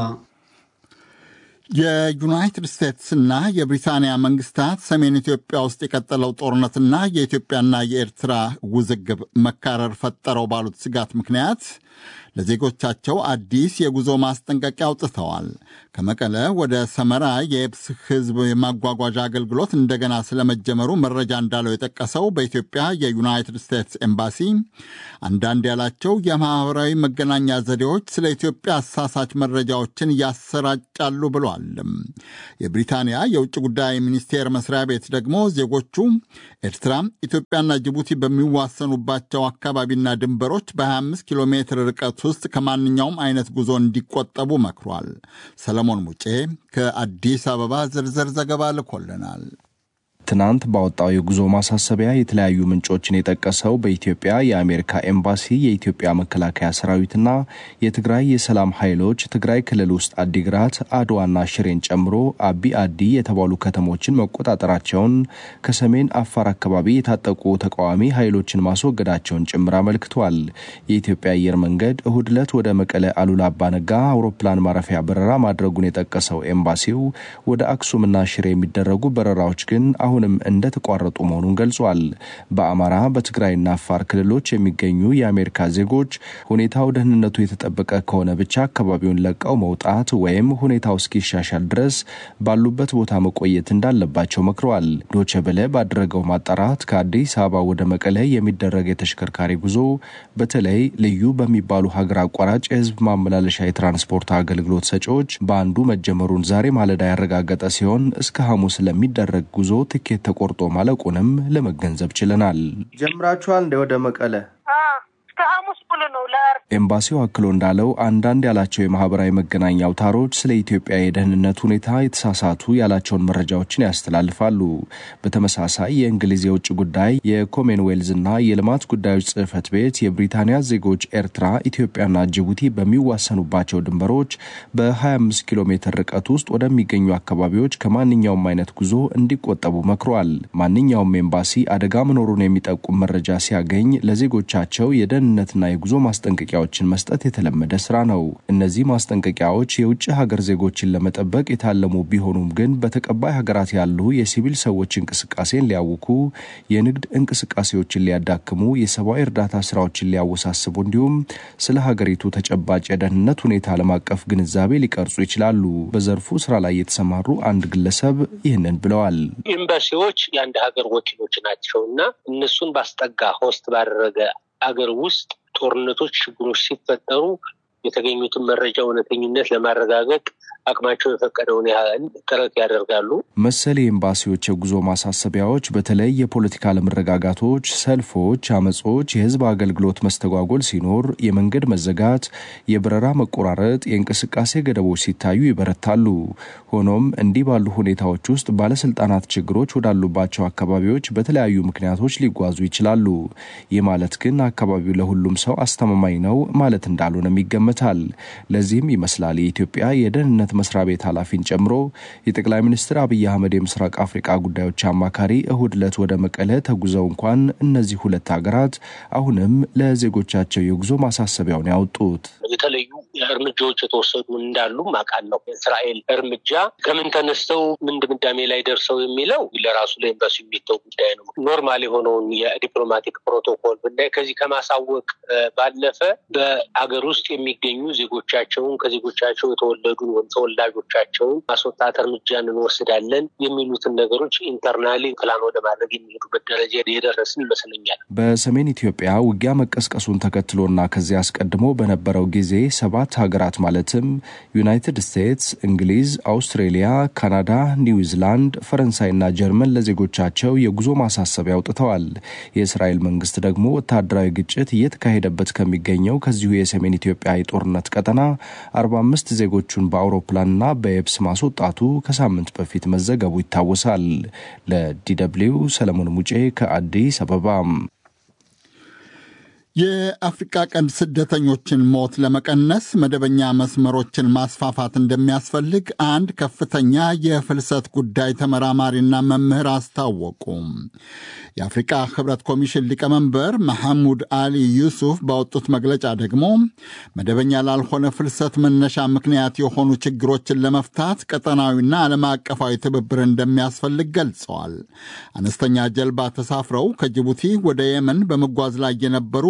የዩናይትድ ስቴትስና የብሪታንያ መንግስታት ሰሜን ኢትዮጵያ ውስጥ የቀጠለው ጦርነትና የኢትዮጵያና የኤርትራ ውዝግብ መካረር ፈጠረው ባሉት ስጋት ምክንያት ለዜጎቻቸው አዲስ የጉዞ ማስጠንቀቂያ አውጥተዋል። ከመቀለ ወደ ሰመራ የየብስ ሕዝብ የማጓጓዣ አገልግሎት እንደገና ስለመጀመሩ መረጃ እንዳለው የጠቀሰው በኢትዮጵያ የዩናይትድ ስቴትስ ኤምባሲ አንዳንድ ያላቸው የማኅበራዊ መገናኛ ዘዴዎች ስለ ኢትዮጵያ አሳሳች መረጃዎችን ያሰራጫሉ ብሏል። የብሪታንያ የውጭ ጉዳይ ሚኒስቴር መስሪያ ቤት ደግሞ ዜጎቹ ኤርትራ፣ ኢትዮጵያና ጅቡቲ በሚዋሰኑባቸው አካባቢና ድንበሮች በ25 ኪሎ ሜትር ርቀት ውስጥ ከማንኛውም አይነት ጉዞ እንዲቆጠቡ መክሯል። ሰለሞን ሙጬ ከአዲስ አበባ ዝርዝር ዘገባ ልኮልናል። ትናንት ባወጣው የጉዞ ማሳሰቢያ የተለያዩ ምንጮችን የጠቀሰው በኢትዮጵያ የአሜሪካ ኤምባሲ የኢትዮጵያ መከላከያ ሰራዊትና የትግራይ የሰላም ኃይሎች ትግራይ ክልል ውስጥ አዲግራት፣ አድዋና ሽሬን ጨምሮ አቢ አዲ የተባሉ ከተሞችን መቆጣጠራቸውን ከሰሜን አፋር አካባቢ የታጠቁ ተቃዋሚ ኃይሎችን ማስወገዳቸውን ጭምር አመልክቷል። የኢትዮጵያ አየር መንገድ እሁድ ዕለት ወደ መቀለ አሉላ አባነጋ አውሮፕላን ማረፊያ በረራ ማድረጉን የጠቀሰው ኤምባሲው ወደ አክሱምና ሽሬ የሚደረጉ በረራዎች ግን አሁንም እንደተቋረጡ መሆኑን ገልጿል። በአማራ በትግራይና አፋር ክልሎች የሚገኙ የአሜሪካ ዜጎች ሁኔታው ደህንነቱ የተጠበቀ ከሆነ ብቻ አካባቢውን ለቀው መውጣት ወይም ሁኔታው እስኪሻሻል ድረስ ባሉበት ቦታ መቆየት እንዳለባቸው መክረዋል። ዶቼ ቬለ ባደረገው ማጣራት ከአዲስ አበባ ወደ መቀለ የሚደረግ የተሽከርካሪ ጉዞ በተለይ ልዩ በሚባሉ ሀገር አቋራጭ የህዝብ ማመላለሻ የትራንስፖርት አገልግሎት ሰጪዎች በአንዱ መጀመሩን ዛሬ ማለዳ ያረጋገጠ ሲሆን እስከ ሐሙስ ለሚደረግ ጉዞ ትኬት ተቆርጦ ማለቁንም ለመገንዘብ ችለናል። ጀምራችኋል እንደ ወደ መቀለ እስከ ሐሙስ ሙሉ ነው። ኤምባሲው አክሎ እንዳለው አንዳንድ ያላቸው የማህበራዊ መገናኛ አውታሮች ስለ ኢትዮጵያ የደህንነት ሁኔታ የተሳሳቱ ያላቸውን መረጃዎችን ያስተላልፋሉ። በተመሳሳይ የእንግሊዝ የውጭ ጉዳይ የኮመንዌልዝና የልማት ጉዳዮች ጽህፈት ቤት የብሪታንያ ዜጎች ኤርትራ፣ ኢትዮጵያና ጅቡቲ በሚዋሰኑባቸው ድንበሮች በ25 ኪሎ ሜትር ርቀት ውስጥ ወደሚገኙ አካባቢዎች ከማንኛውም አይነት ጉዞ እንዲቆጠቡ መክሯል። ማንኛውም ኤምባሲ አደጋ መኖሩን የሚጠቁም መረጃ ሲያገኝ ለዜጎቻቸው የደህንነትና የጉዞ ማስጠንቀቂያዎችን መስጠት የተለመደ ስራ ነው። እነዚህ ማስጠንቀቂያዎች የውጭ ሀገር ዜጎችን ለመጠበቅ የታለሙ ቢሆኑም ግን በተቀባይ ሀገራት ያሉ የሲቪል ሰዎች እንቅስቃሴን ሊያውኩ፣ የንግድ እንቅስቃሴዎችን ሊያዳክሙ፣ የሰብአዊ እርዳታ ስራዎችን ሊያወሳስቡ እንዲሁም ስለ ሀገሪቱ ተጨባጭ የደህንነት ሁኔታ ዓለም አቀፍ ግንዛቤ ሊቀርጹ ይችላሉ። በዘርፉ ስራ ላይ የተሰማሩ አንድ ግለሰብ ይህንን ብለዋል። ኤምባሲዎች የአንድ ሀገር ወኪሎች ናቸው እና እነሱን ባስጠጋ ሆስት ባደረገ አገር ውስጥ ጦርነቶች፣ ችግሮች ሲፈጠሩ የተገኙትን መረጃ እውነተኝነት ለማረጋገጥ አቅማቸው የፈቀደውን ያህል ጥረት ያደርጋሉ። መሰል የኤምባሲዎች የጉዞ ማሳሰቢያዎች በተለይ የፖለቲካ አለመረጋጋቶች፣ ሰልፎች፣ አመጾች፣ የህዝብ አገልግሎት መስተጓጎል ሲኖር፣ የመንገድ መዘጋት፣ የበረራ መቆራረጥ፣ የእንቅስቃሴ ገደቦች ሲታዩ ይበረታሉ። ሆኖም እንዲህ ባሉ ሁኔታዎች ውስጥ ባለስልጣናት ችግሮች ወዳሉባቸው አካባቢዎች በተለያዩ ምክንያቶች ሊጓዙ ይችላሉ። ይህ ማለት ግን አካባቢው ለሁሉም ሰው አስተማማኝ ነው ማለት እንዳልሆነም ይገመታል። ለዚህም ይመስላል የኢትዮጵያ የደህንነት መስሪያ ቤት ኃላፊን ጨምሮ የጠቅላይ ሚኒስትር አብይ አህመድ የምስራቅ አፍሪቃ ጉዳዮች አማካሪ እሁድ ዕለት ወደ መቀለ ተጉዘው እንኳን እነዚህ ሁለት ሀገራት አሁንም ለዜጎቻቸው የጉዞ ማሳሰቢያውን ያወጡት የተለዩ እርምጃዎች የተወሰዱ እንዳሉ አውቃለሁ። የእስራኤል እርምጃ ከምን ተነስተው ምን ድምዳሜ ላይ ደርሰው የሚለው ለራሱ ለኤምባሲ የሚተው ጉዳይ ነው። ኖርማል የሆነውን የዲፕሎማቲክ ፕሮቶኮል ብናይ ከዚህ ከማሳወቅ ባለፈ በአገር ውስጥ የሚገኙ ዜጎቻቸውን ከዜጎቻቸው የተወለዱ ተወላጆቻቸውን ማስወጣት እርምጃን እንወስዳለን የሚሉትን ነገሮች ኢንተርናሊ ፕላን ወደ ማድረግ የሚሄዱበት ደረጃ የደረስን ይመስለኛል። በሰሜን ኢትዮጵያ ውጊያ መቀስቀሱን ተከትሎና ከዚያ አስቀድሞ በነበረው ጊዜ ሰባት ሀገራት ማለትም ዩናይትድ ስቴትስ፣ እንግሊዝ፣ አውስትሬሊያ፣ ካናዳ፣ ኒውዚላንድ፣ ፈረንሳይና ጀርመን ለዜጎቻቸው የጉዞ ማሳሰቢያ አውጥተዋል። የእስራኤል መንግስት ደግሞ ወታደራዊ ግጭት እየተካሄደበት ከሚገኘው ከዚሁ የሰሜን ኢትዮጵያ የጦርነት ቀጠና 45 ዜጎቹን በአውሮፕላንና በየብስ ማስወጣቱ ከሳምንት በፊት መዘገቡ ይታወሳል። ለዲደብሊው ሰለሞን ሙጬ ከአዲስ አበባ። የአፍሪቃ ቀንድ ስደተኞችን ሞት ለመቀነስ መደበኛ መስመሮችን ማስፋፋት እንደሚያስፈልግ አንድ ከፍተኛ የፍልሰት ጉዳይ ተመራማሪና መምህር አስታወቁ። የአፍሪቃ ህብረት ኮሚሽን ሊቀመንበር መሐሙድ አሊ ዩሱፍ ባወጡት መግለጫ ደግሞ መደበኛ ላልሆነ ፍልሰት መነሻ ምክንያት የሆኑ ችግሮችን ለመፍታት ቀጠናዊና ዓለም አቀፋዊ ትብብር እንደሚያስፈልግ ገልጸዋል። አነስተኛ ጀልባ ተሳፍረው ከጅቡቲ ወደ የመን በመጓዝ ላይ የነበሩ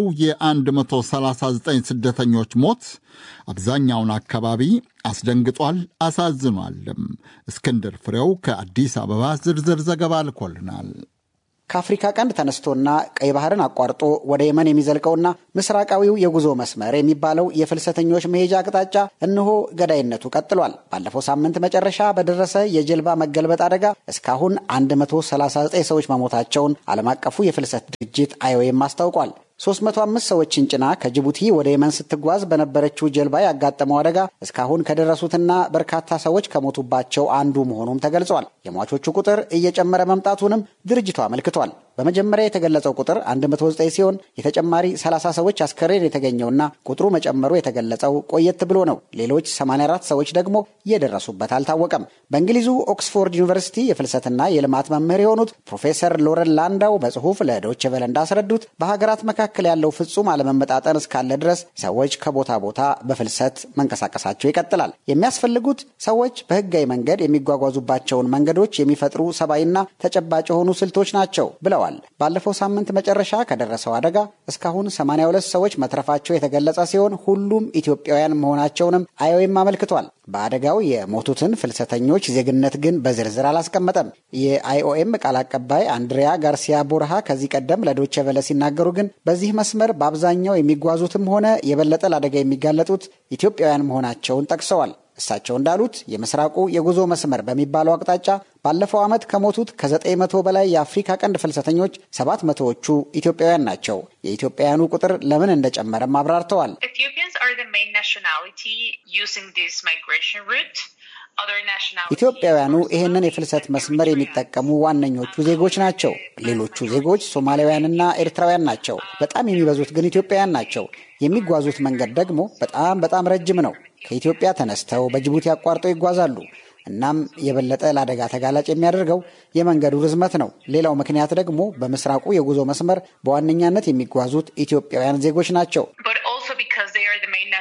የ139 ስደተኞች ሞት አብዛኛውን አካባቢ አስደንግጧል፣ አሳዝኗልም። እስክንድር ፍሬው ከአዲስ አበባ ዝርዝር ዘገባ ልኮልናል። ከአፍሪካ ቀንድ ተነስቶና ቀይ ባህርን አቋርጦ ወደ የመን የሚዘልቀውና ምስራቃዊው የጉዞ መስመር የሚባለው የፍልሰተኞች መሄጃ አቅጣጫ እነሆ ገዳይነቱ ቀጥሏል። ባለፈው ሳምንት መጨረሻ በደረሰ የጀልባ መገልበጥ አደጋ እስካሁን 139 ሰዎች መሞታቸውን ዓለም አቀፉ የፍልሰት ድርጅት አይኦኤም አስታውቋል። 305 ሰዎችን ጭና ከጅቡቲ ወደ የመን ስትጓዝ በነበረችው ጀልባ ያጋጠመው አደጋ እስካሁን ከደረሱትና በርካታ ሰዎች ከሞቱባቸው አንዱ መሆኑም ተገልጿል። የሟቾቹ ቁጥር እየጨመረ መምጣቱንም ድርጅቱ አመልክቷል። በመጀመሪያ የተገለጸው ቁጥር 109 ሲሆን የተጨማሪ 30 ሰዎች አስከሬን የተገኘውና ቁጥሩ መጨመሩ የተገለጸው ቆየት ብሎ ነው። ሌሎች 84 ሰዎች ደግሞ የደረሱበት አልታወቀም። በእንግሊዙ ኦክስፎርድ ዩኒቨርሲቲ የፍልሰትና የልማት መምህር የሆኑት ፕሮፌሰር ሎረን ላንዳው በጽሁፍ ለዶይቼ ቬለ እንዳስረዱት በሀገራት መካከል ያለው ፍጹም አለመመጣጠን እስካለ ድረስ ሰዎች ከቦታ ቦታ በፍልሰት መንቀሳቀሳቸው ይቀጥላል። የሚያስፈልጉት ሰዎች በህጋዊ መንገድ የሚጓጓዙባቸውን መንገዶች የሚፈጥሩ ሰብአዊና ተጨባጭ የሆኑ ስልቶች ናቸው ብለዋል። ባለፈው ሳምንት መጨረሻ ከደረሰው አደጋ እስካሁን 82 ሰዎች መትረፋቸው የተገለጸ ሲሆን ሁሉም ኢትዮጵያውያን መሆናቸውንም አይኦኤም አመልክቷል። በአደጋው የሞቱትን ፍልሰተኞች ዜግነት ግን በዝርዝር አላስቀመጠም። የአይኦኤም ቃል አቀባይ አንድሪያ ጋርሲያ ቦርሃ ከዚህ ቀደም ለዶቼ ቬለ ሲናገሩ ግን በዚህ መስመር በአብዛኛው የሚጓዙትም ሆነ የበለጠ ለአደጋ የሚጋለጡት ኢትዮጵያውያን መሆናቸውን ጠቅሰዋል። እሳቸው እንዳሉት የምስራቁ የጉዞ መስመር በሚባለው አቅጣጫ ባለፈው ዓመት ከሞቱት ከዘጠኝ መቶ በላይ የአፍሪካ ቀንድ ፍልሰተኞች ሰባት መቶዎቹ ኢትዮጵያውያን ናቸው። የኢትዮጵያውያኑ ቁጥር ለምን እንደጨመረም አብራርተዋል። ኢትዮጵያውያኑ ይህንን የፍልሰት መስመር የሚጠቀሙ ዋነኞቹ ዜጎች ናቸው። ሌሎቹ ዜጎች ሶማሊያውያንና ኤርትራውያን ናቸው። በጣም የሚበዙት ግን ኢትዮጵያውያን ናቸው። የሚጓዙት መንገድ ደግሞ በጣም በጣም ረጅም ነው። ከኢትዮጵያ ተነስተው በጅቡቲ አቋርጠው ይጓዛሉ። እናም የበለጠ ለአደጋ ተጋላጭ የሚያደርገው የመንገዱ ርዝመት ነው። ሌላው ምክንያት ደግሞ በምስራቁ የጉዞ መስመር በዋነኛነት የሚጓዙት ኢትዮጵያውያን ዜጎች ናቸው።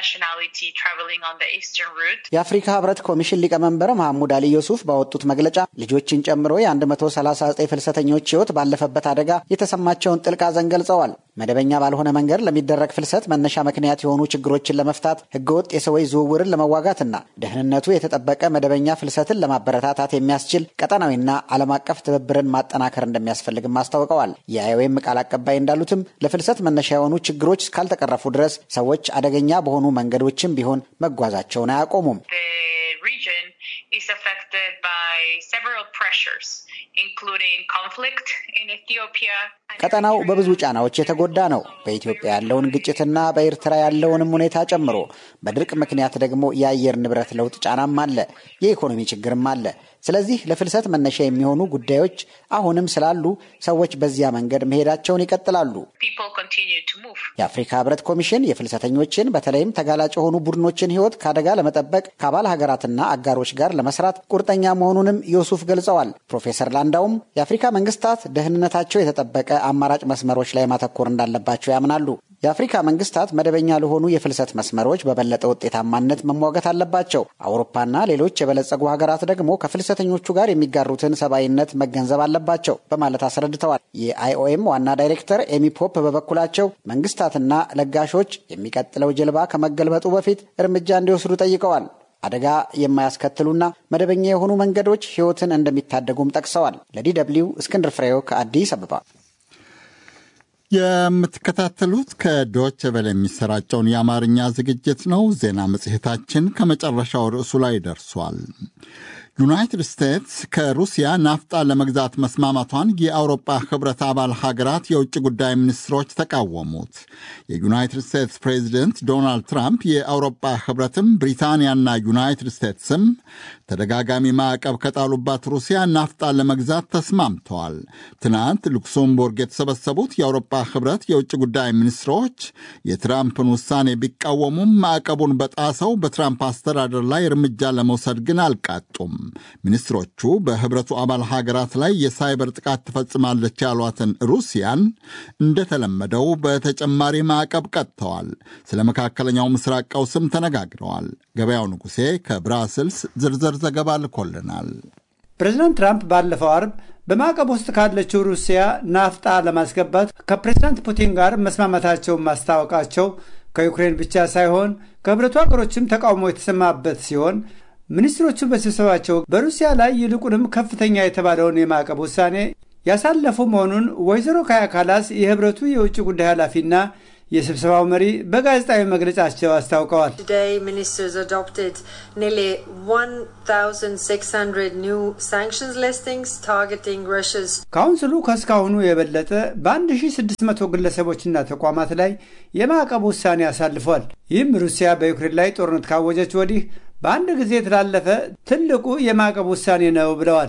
የአፍሪካ ህብረት ኮሚሽን ሊቀመንበር መሐሙድ አሊ ዩሱፍ ባወጡት መግለጫ ልጆችን ጨምሮ የ139 ፍልሰተኞች ህይወት ባለፈበት አደጋ የተሰማቸውን ጥልቅ ሐዘን ገልጸዋል። መደበኛ ባልሆነ መንገድ ለሚደረግ ፍልሰት መነሻ ምክንያት የሆኑ ችግሮችን ለመፍታት ህገወጥ የሰዎች ዝውውርን ለመዋጋትና ደህንነቱ የተጠበቀ መደበኛ ፍልሰትን ለማበረታታት የሚያስችል ቀጠናዊና ዓለም አቀፍ ትብብርን ማጠናከር እንደሚያስፈልግም አስታውቀዋል። የአይኦኤም ቃል አቀባይ እንዳሉትም ለፍልሰት መነሻ የሆኑ ችግሮች እስካልተቀረፉ ድረስ ሰዎች አደገኛ በሆኑ መንገዶችም ቢሆን መጓዛቸውን አያቆሙም። ቀጠናው በብዙ ጫናዎች የተጎዳ ነው። በኢትዮጵያ ያለውን ግጭትና በኤርትራ ያለውንም ሁኔታ ጨምሮ በድርቅ ምክንያት ደግሞ የአየር ንብረት ለውጥ ጫናም አለ፣ የኢኮኖሚ ችግርም አለ። ስለዚህ ለፍልሰት መነሻ የሚሆኑ ጉዳዮች አሁንም ስላሉ ሰዎች በዚያ መንገድ መሄዳቸውን ይቀጥላሉ። የአፍሪካ ህብረት ኮሚሽን የፍልሰተኞችን በተለይም ተጋላጭ የሆኑ ቡድኖችን ህይወት ከአደጋ ለመጠበቅ ከአባል ሀገራትና አጋሮች ጋር ለመስራት ቁርጠኛ መሆኑንም ዮሱፍ ገልጸዋል። ፕሮፌሰር ላንዳውም የአፍሪካ መንግስታት ደህንነታቸው የተጠበቀ አማራጭ መስመሮች ላይ ማተኮር እንዳለባቸው ያምናሉ። የአፍሪካ መንግስታት መደበኛ ለሆኑ የፍልሰት መስመሮች በበለጠ ውጤታማነት መሟገት አለባቸው። አውሮፓና ሌሎች የበለጸጉ ሀገራት ደግሞ ከፍልሰተኞቹ ጋር የሚጋሩትን ሰብአዊነት መገንዘብ አለባቸው በማለት አስረድተዋል። የአይኦኤም ዋና ዳይሬክተር ኤሚ ፖፕ በበኩላቸው መንግስታትና ለጋሾች የሚቀጥለው ጀልባ ከመገልበጡ በፊት እርምጃ እንዲወስዱ ጠይቀዋል። አደጋ የማያስከትሉና መደበኛ የሆኑ መንገዶች ህይወትን እንደሚታደጉም ጠቅሰዋል። ለዲ ደብልዩ እስክንድር ፍሬው ከአዲስ አበባ። የምትከታተሉት ከዶች ቬለ የሚሰራጨውን የአማርኛ ዝግጅት ነው። ዜና መጽሔታችን ከመጨረሻው ርዕሱ ላይ ደርሷል። ዩናይትድ ስቴትስ ከሩሲያ ናፍጣ ለመግዛት መስማማቷን የአውሮፓ ህብረት አባል ሀገራት የውጭ ጉዳይ ሚኒስትሮች ተቃወሙት። የዩናይትድ ስቴትስ ፕሬዚደንት ዶናልድ ትራምፕ የአውሮፓ ህብረትም ብሪታንያና ዩናይትድ ስቴትስም ተደጋጋሚ ማዕቀብ ከጣሉባት ሩሲያ ናፍጣ ለመግዛት ተስማምተዋል። ትናንት ሉክሰምቡርግ የተሰበሰቡት የአውሮፓ ህብረት የውጭ ጉዳይ ሚኒስትሮች የትራምፕን ውሳኔ ቢቃወሙም ማዕቀቡን በጣሰው በትራምፕ አስተዳደር ላይ እርምጃ ለመውሰድ ግን አልቃጡም። ሚኒስትሮቹ በህብረቱ አባል ሀገራት ላይ የሳይበር ጥቃት ትፈጽማለች ያሏትን ሩሲያን እንደተለመደው በተጨማሪ ማዕቀብ ቀጥተዋል። ስለ መካከለኛው ምስራቅ ቀውስም ተነጋግረዋል። ገበያው ንጉሴ ከብራስልስ ዝርዝር ዘገባ ልኮልናል። ፕሬዚዳንት ትራምፕ ባለፈው አርብ በማዕቀብ ውስጥ ካለችው ሩሲያ ናፍጣ ለማስገባት ከፕሬዚዳንት ፑቲን ጋር መስማማታቸውን ማስታወቃቸው ከዩክሬን ብቻ ሳይሆን ከህብረቱ ሀገሮችም ተቃውሞ የተሰማበት ሲሆን ሚኒስትሮቹ በስብሰባቸው በሩሲያ ላይ ይልቁንም ከፍተኛ የተባለውን የማዕቀብ ውሳኔ ያሳለፉ መሆኑን ወይዘሮ ካያ ካላስ የህብረቱ የውጭ ጉዳይ ኃላፊና የስብሰባው መሪ በጋዜጣዊ መግለጫቸው አስታውቀዋል። ካውንስሉ ከእስካሁኑ የበለጠ በ1600 ግለሰቦችና ተቋማት ላይ የማዕቀብ ውሳኔ አሳልፏል። ይህም ሩሲያ በዩክሬን ላይ ጦርነት ካወጀች ወዲህ በአንድ ጊዜ የተላለፈ ትልቁ የማዕቀብ ውሳኔ ነው ብለዋል።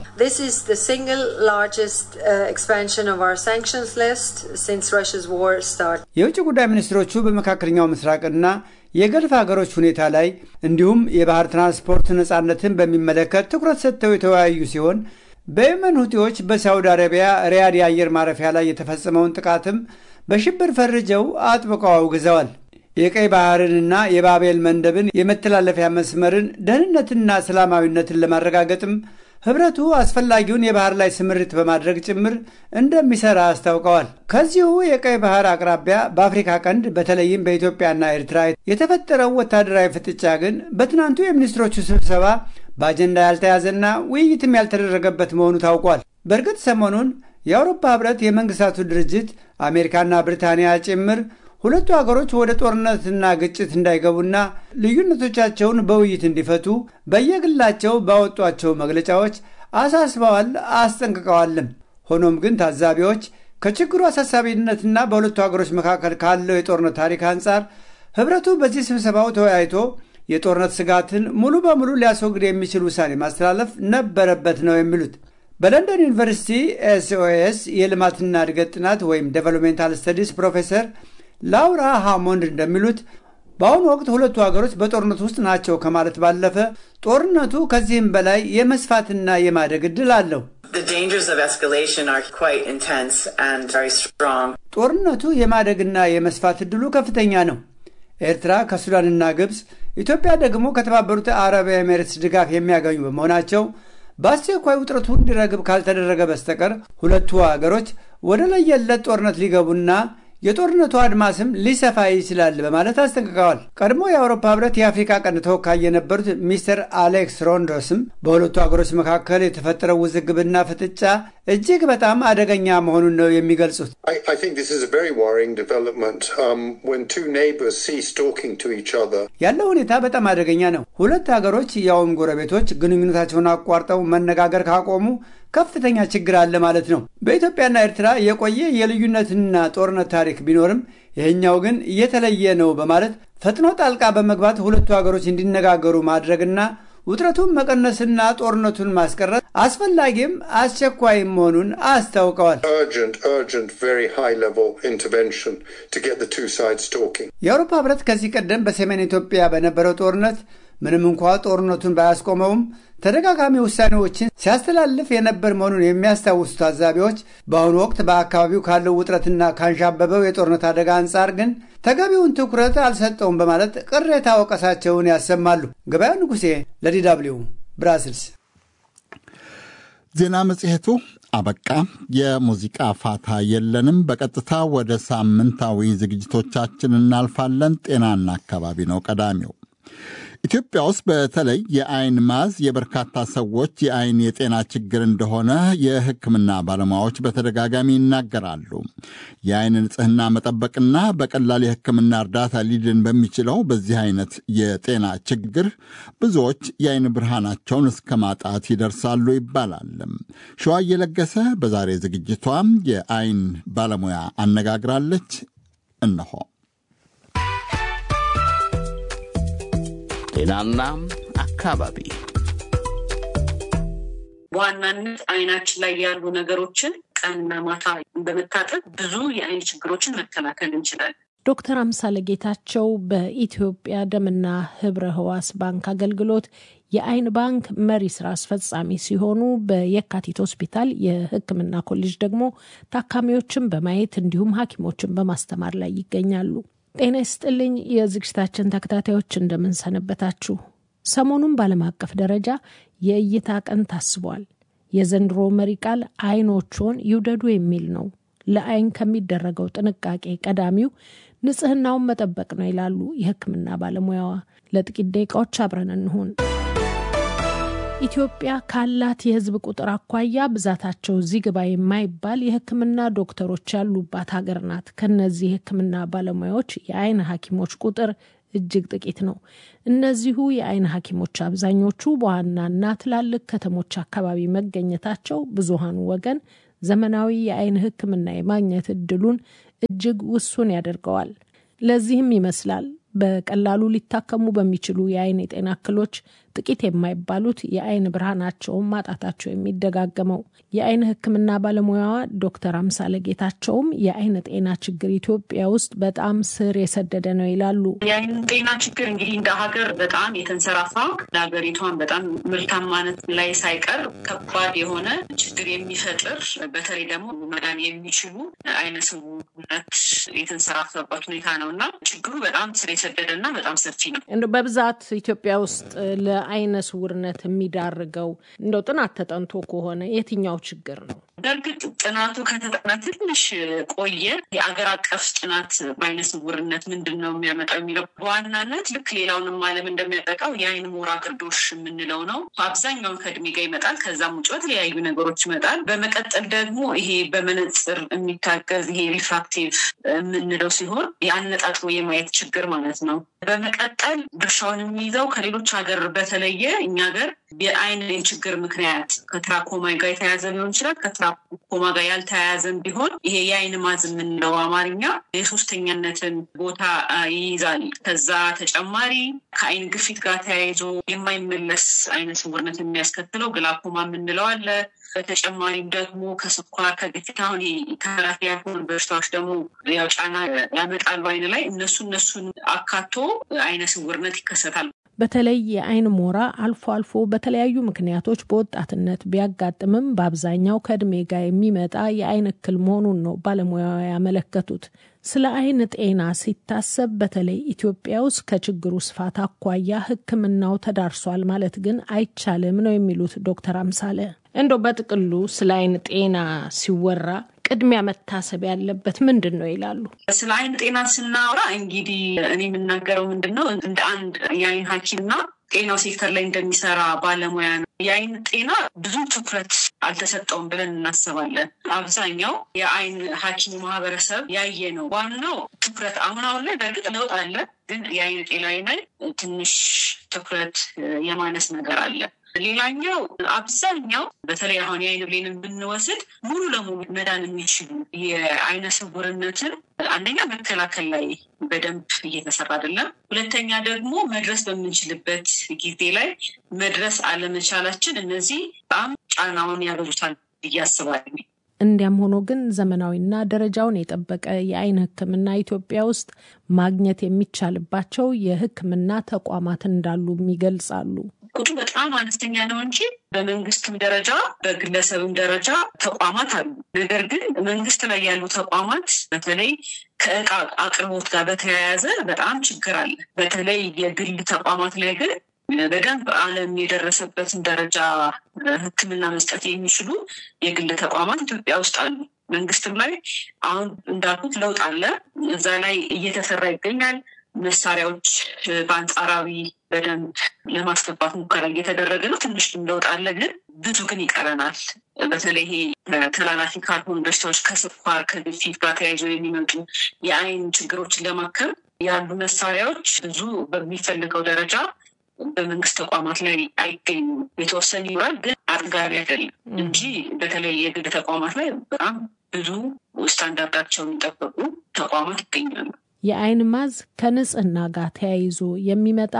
የውጭ ጉዳይ ሚኒስትሮቹ በመካከለኛው ምስራቅና የገልፍ ሀገሮች ሁኔታ ላይ እንዲሁም የባህር ትራንስፖርት ነፃነትን በሚመለከት ትኩረት ሰጥተው የተወያዩ ሲሆን በየመን ሁቲዎች በሳውዲ አረቢያ ሪያድ የአየር ማረፊያ ላይ የተፈጸመውን ጥቃትም በሽብር ፈርጀው አጥብቀው አውግዘዋል። የቀይ ባህርንና የባቤል መንደብን የመተላለፊያ መስመርን ደህንነትና ሰላማዊነትን ለማረጋገጥም ህብረቱ አስፈላጊውን የባህር ላይ ስምሪት በማድረግ ጭምር እንደሚሰራ አስታውቀዋል። ከዚሁ የቀይ ባህር አቅራቢያ በአፍሪካ ቀንድ በተለይም በኢትዮጵያና ኤርትራ የተፈጠረው ወታደራዊ ፍጥጫ ግን በትናንቱ የሚኒስትሮቹ ስብሰባ በአጀንዳ ያልተያዘና ውይይትም ያልተደረገበት መሆኑ ታውቋል። በእርግጥ ሰሞኑን የአውሮፓ ህብረት፣ የመንግስታቱ ድርጅት፣ አሜሪካና ብሪታንያ ጭምር ሁለቱ ሀገሮች ወደ ጦርነትና ግጭት እንዳይገቡና ልዩነቶቻቸውን በውይይት እንዲፈቱ በየግላቸው ባወጧቸው መግለጫዎች አሳስበዋል፣ አስጠንቅቀዋልም። ሆኖም ግን ታዛቢዎች ከችግሩ አሳሳቢነትና በሁለቱ ሀገሮች መካከል ካለው የጦርነት ታሪክ አንጻር ህብረቱ በዚህ ስብሰባው ተወያይቶ የጦርነት ስጋትን ሙሉ በሙሉ ሊያስወግድ የሚችል ውሳኔ ማስተላለፍ ነበረበት ነው የሚሉት። በለንደን ዩኒቨርሲቲ ኤስኦኤስ የልማትና እድገት ጥናት ወይም ዴቨሎፕሜንታል ስተዲስ ፕሮፌሰር ላውራ ሃሞንድ እንደሚሉት በአሁኑ ወቅት ሁለቱ ሀገሮች በጦርነት ውስጥ ናቸው ከማለት ባለፈ ጦርነቱ ከዚህም በላይ የመስፋትና የማደግ ዕድል አለው። ጦርነቱ የማደግና የመስፋት ዕድሉ ከፍተኛ ነው። ኤርትራ ከሱዳንና ግብፅ፣ ኢትዮጵያ ደግሞ ከተባበሩት አረብ ኤሜሬትስ ድጋፍ የሚያገኙ በመሆናቸው በአስቸኳይ ውጥረቱ እንዲረግብ ካልተደረገ በስተቀር ሁለቱ አገሮች ወደ ለየለት ጦርነት ሊገቡና የጦርነቱ አድማስም ሊሰፋ ይችላል በማለት አስጠንቅቀዋል። ቀድሞ የአውሮፓ ህብረት የአፍሪካ ቀንድ ተወካይ የነበሩት ሚስተር አሌክስ ሮንዶስም በሁለቱ ሀገሮች መካከል የተፈጠረው ውዝግብና ፍጥጫ እጅግ በጣም አደገኛ መሆኑን ነው የሚገልጹት። ያለው ሁኔታ በጣም አደገኛ ነው። ሁለት ሀገሮች ያውም ጎረቤቶች ግንኙነታቸውን አቋርጠው መነጋገር ካቆሙ ከፍተኛ ችግር አለ ማለት ነው። በኢትዮጵያና ኤርትራ የቆየ የልዩነትና ጦርነት ታሪክ ቢኖርም ይህኛው ግን እየተለየ ነው በማለት ፈጥኖ ጣልቃ በመግባት ሁለቱ ሀገሮች እንዲነጋገሩ ማድረግና ውጥረቱን መቀነስና ጦርነቱን ማስቀረት አስፈላጊም አስቸኳይም መሆኑን አስታውቀዋል። የአውሮፓ ህብረት ከዚህ ቀደም በሰሜን ኢትዮጵያ በነበረው ጦርነት ምንም እንኳ ጦርነቱን ባያስቆመውም ተደጋጋሚ ውሳኔዎችን ሲያስተላልፍ የነበር መሆኑን የሚያስታውሱ ታዛቢዎች በአሁኑ ወቅት በአካባቢው ካለው ውጥረትና ካንዣበበው የጦርነት አደጋ አንጻር ግን ተገቢውን ትኩረት አልሰጠውም በማለት ቅሬታ ወቀሳቸውን ያሰማሉ። ገበያው ንጉሴ ለዲዳብሊው ብራስልስ። ዜና መጽሔቱ አበቃ። የሙዚቃ ፋታ የለንም። በቀጥታ ወደ ሳምንታዊ ዝግጅቶቻችን እናልፋለን። ጤናና አካባቢ ነው ቀዳሚው። ኢትዮጵያ ውስጥ በተለይ የአይን ማዝ የበርካታ ሰዎች የአይን የጤና ችግር እንደሆነ የሕክምና ባለሙያዎች በተደጋጋሚ ይናገራሉ። የአይን ንጽህና መጠበቅና በቀላል የሕክምና እርዳታ ሊድን በሚችለው በዚህ አይነት የጤና ችግር ብዙዎች የአይን ብርሃናቸውን እስከ ማጣት ይደርሳሉ ይባላል። ሸዋ እየለገሰ በዛሬ ዝግጅቷ የአይን ባለሙያ አነጋግራለች። እነሆ ጤናና አካባቢ በዋናነት አይናችን ላይ ያሉ ነገሮችን ቀንና ማታ በመታጠብ ብዙ የአይን ችግሮችን መከላከል እንችላለን። ዶክተር አምሳለ ጌታቸው በኢትዮጵያ ደምና ህብረ ህዋስ ባንክ አገልግሎት የአይን ባንክ መሪ ስራ አስፈጻሚ ሲሆኑ በየካቲት ሆስፒታል የሕክምና ኮሌጅ ደግሞ ታካሚዎችን በማየት እንዲሁም ሐኪሞችን በማስተማር ላይ ይገኛሉ። ጤና ይስጥልኝ የዝግጅታችን ተከታታዮች እንደምንሰነበታችሁ። ሰሞኑን በዓለም አቀፍ ደረጃ የእይታ ቀን ታስቧል። የዘንድሮ መሪ ቃል አይኖችዎን ይውደዱ የሚል ነው። ለአይን ከሚደረገው ጥንቃቄ ቀዳሚው ንጽህናውን መጠበቅ ነው ይላሉ የህክምና ባለሙያዋ። ለጥቂት ደቂቃዎች አብረን እንሁን። ኢትዮጵያ ካላት የህዝብ ቁጥር አኳያ ብዛታቸው እዚህ ግባ የማይባል የህክምና ዶክተሮች ያሉባት ሀገር ናት። ከነዚህ የህክምና ባለሙያዎች የአይን ሐኪሞች ቁጥር እጅግ ጥቂት ነው። እነዚሁ የአይን ሐኪሞች አብዛኞቹ በዋናና ትላልቅ ከተሞች አካባቢ መገኘታቸው ብዙሃኑ ወገን ዘመናዊ የአይን ሕክምና የማግኘት እድሉን እጅግ ውሱን ያደርገዋል። ለዚህም ይመስላል በቀላሉ ሊታከሙ በሚችሉ የአይን የጤና እክሎች ጥቂት የማይባሉት የአይን ብርሃናቸውን ማጣታቸው የሚደጋገመው። የአይን ሕክምና ባለሙያዋ ዶክተር አምሳለ ጌታቸውም የአይን ጤና ችግር ኢትዮጵያ ውስጥ በጣም ስር የሰደደ ነው ይላሉ። የአይን ጤና ችግር እንግዲህ እንደ ሀገር በጣም የተንሰራፋ ለሀገሪቷን በጣም ምርታማነት ላይ ሳይቀር ከባድ የሆነ ችግር የሚፈጥር በተለይ ደግሞ መዳን የሚችሉ አይነ ስውርነት የተንሰራፈበት ሁኔታ ነው እና ችግሩ በጣም ስር የሰደደ እና በጣም ሰፊ ነው። እንደ በብዛት ኢትዮጵያ ውስጥ ለአይነ ስውርነት የሚዳርገው እንደው ጥናት ተጠንቶ ከሆነ የትኛው ችግር ነው? በእርግጥ ጥናቱ ከተጠና ትንሽ ቆየ። የአገር አቀፍ ጥናት በአይነ ስውርነት ምንድን ነው የሚያመጣው የሚለው በዋናነት ልክ ሌላውንም ዓለም እንደሚያጠቃው የአይን ሞራ ግርዶሽ የምንለው ነው። አብዛኛውን ከእድሜ ጋር ይመጣል። ከዛም ውጭ በተለያዩ ነገሮች ይመጣል። በመቀጠል ደግሞ ይሄ በመነጽር የሚታገዝ ይሄ ሪፍራክቲቭ የምንለው ሲሆን የአነጣጥሮ የማየት ችግር ማለት ነው። በመቀጠል ድርሻውን የሚይዘው ከሌሎች ሀገር በተለየ እኛ ሀገር የአይን ችግር ምክንያት ከትራኮማ ጋር የተያያዘ ሊሆን ይችላል። ከትራኮማ ጋር ያልተያያዘም ቢሆን ይሄ የአይን ማዝ የምንለው አማርኛ የሶስተኛነትን ቦታ ይይዛል። ከዛ ተጨማሪ ከአይን ግፊት ጋር ተያይዞ የማይመለስ አይነ ስውርነት የሚያስከትለው ግላኮማ የምንለው አለ። በተጨማሪም ደግሞ ከስኳር ከግፊት አሁን ተላላፊ ያልሆኑ በሽታዎች ደግሞ ያው ጫና ያመጣሉ አይን ላይ እነሱ እነሱን አካቶ አይነ ስውርነት ይከሰታል። በተለይ የአይን ሞራ አልፎ አልፎ በተለያዩ ምክንያቶች በወጣትነት ቢያጋጥምም በአብዛኛው ከእድሜ ጋር የሚመጣ የአይን እክል መሆኑን ነው ባለሙያዋ ያመለከቱት። ስለ አይን ጤና ሲታሰብ በተለይ ኢትዮጵያ ውስጥ ከችግሩ ስፋት አኳያ ሕክምናው ተዳርሷል ማለት ግን አይቻልም ነው የሚሉት ዶክተር አምሳለ። እንደው በጥቅሉ ስለ አይን ጤና ሲወራ ቅድሚያ መታሰብ ያለበት ምንድን ነው ይላሉ? ስለ አይን ጤና ስናወራ እንግዲህ እኔ የምናገረው ምንድን ነው እንደ አንድ የአይን ሐኪምና ጤናው ሴክተር ላይ እንደሚሰራ ባለሙያ ነው። የአይን ጤና ብዙ ትኩረት አልተሰጠውም ብለን እናስባለን። አብዛኛው የአይን ሐኪም ማህበረሰብ ያየ ነው። ዋናው ትኩረት አሁን አሁን ላይ በእርግጥ ለውጥ አለ፣ ግን የአይን ጤና ላይ ትንሽ ትኩረት የማነስ ነገር አለ። ሌላኛው አብዛኛው በተለይ አሁን የአይን ብሌንን ብንወስድ ሙሉ ለሙሉ መዳን የሚችሉ የአይነ ስውርነትን አንደኛ መከላከል ላይ በደንብ እየተሰራ አይደለም። ሁለተኛ ደግሞ መድረስ በምንችልበት ጊዜ ላይ መድረስ አለመቻላችን እነዚህ በጣም ጫናውን ያበዙታል ብዬ አስባለሁ። እንዲያም ሆኖ ግን ዘመናዊና ደረጃውን የጠበቀ የአይን ሕክምና ኢትዮጵያ ውስጥ ማግኘት የሚቻልባቸው የሕክምና ተቋማት እንዳሉም ይገልጻሉ። ቁጥሩ በጣም አነስተኛ ነው እንጂ በመንግስትም ደረጃ በግለሰብም ደረጃ ተቋማት አሉ። ነገር ግን መንግስት ላይ ያሉ ተቋማት በተለይ ከእቃ አቅርቦት ጋር በተያያዘ በጣም ችግር አለ። በተለይ የግል ተቋማት ላይ ግን በደንብ ዓለም የደረሰበትን ደረጃ ሕክምና መስጠት የሚችሉ የግል ተቋማት ኢትዮጵያ ውስጥ አሉ። መንግስትም ላይ አሁን እንዳልኩት ለውጥ አለ። እዛ ላይ እየተሰራ ይገኛል። መሳሪያዎች በአንጻራዊ በደንብ ለማስገባት ሙከራ እየተደረገ ነው። ትንሽ ለውጥ አለ፣ ግን ብዙ ግን ይቀረናል። በተለይ ይሄ ተላላፊ ካልሆኑ በሽታዎች ከስኳር፣ ከግፊት ጋር ተያይዞ የሚመጡ የአይን ችግሮችን ለማከም ያሉ መሳሪያዎች ብዙ በሚፈልገው ደረጃ በመንግስት ተቋማት ላይ አይገኙም። የተወሰነ ይኖራል፣ ግን አጥጋቢ አይደለም እንጂ በተለይ የግል ተቋማት ላይ በጣም ብዙ ስታንዳርዳቸውን የሚጠበቁ ተቋማት ይገኛሉ። የአይን ማዝ ከንጽህና ጋር ተያይዞ የሚመጣ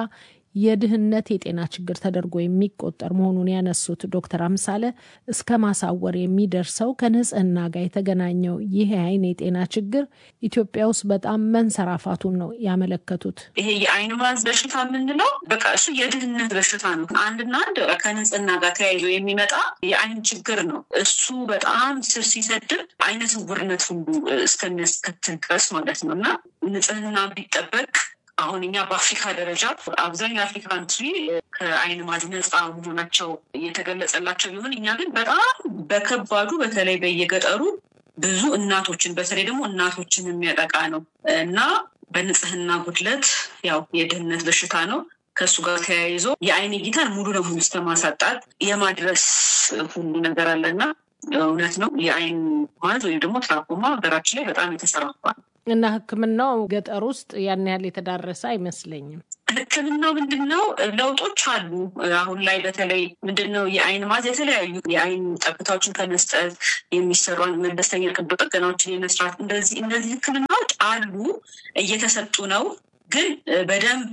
የድህነት የጤና ችግር ተደርጎ የሚቆጠር መሆኑን ያነሱት ዶክተር አምሳለ እስከ ማሳወር የሚደርሰው ከንጽህና ጋር የተገናኘው ይህ የአይን የጤና ችግር ኢትዮጵያ ውስጥ በጣም መንሰራፋቱን ነው ያመለከቱት። ይሄ የአይን ማዝ በሽታ የምንለው በቃ እሱ የድህነት በሽታ ነው። አንድና አንድ ከንጽህና ጋር ተያይዞ የሚመጣ የአይን ችግር ነው። እሱ በጣም ስር ሲሰድር አይነ ስውርነት ሁሉ እስከሚያስከትል ድረስ ማለት ነው እና ንጽህና ቢጠበቅ አሁን እኛ በአፍሪካ ደረጃ አብዛኛው አፍሪካ ካንትሪ ከአይን ማዝ ነፃ መሆናቸው እየተገለጸላቸው ቢሆን እኛ ግን በጣም በከባዱ በተለይ በየገጠሩ ብዙ እናቶችን በተለይ ደግሞ እናቶችን የሚያጠቃ ነው እና በንጽህና ጉድለት ያው የድህነት በሽታ ነው። ከእሱ ጋር ተያይዞ የአይን እይታን ሙሉ ለሙሉ እስከ ማሳጣት የማድረስ ሁሉ ነገር አለና እውነት ነው የአይን ማዝ ወይም ደግሞ ትራኮማ ሀገራችን ላይ በጣም የተሰራፋ ነው። እና ሕክምናው ገጠር ውስጥ ያን ያህል የተዳረሰ አይመስለኝም። ሕክምናው ምንድን ነው ለውጦች አሉ። አሁን ላይ በተለይ ምንድን ነው የአይን ማዝ የተለያዩ የአይን ጠብታዎችን ከመስጠት የሚሰሩ መለስተኛ ቀዶ ጥገናዎችን የመስራት እንደዚህ እነዚህ ሕክምናዎች አሉ፣ እየተሰጡ ነው። ግን በደንብ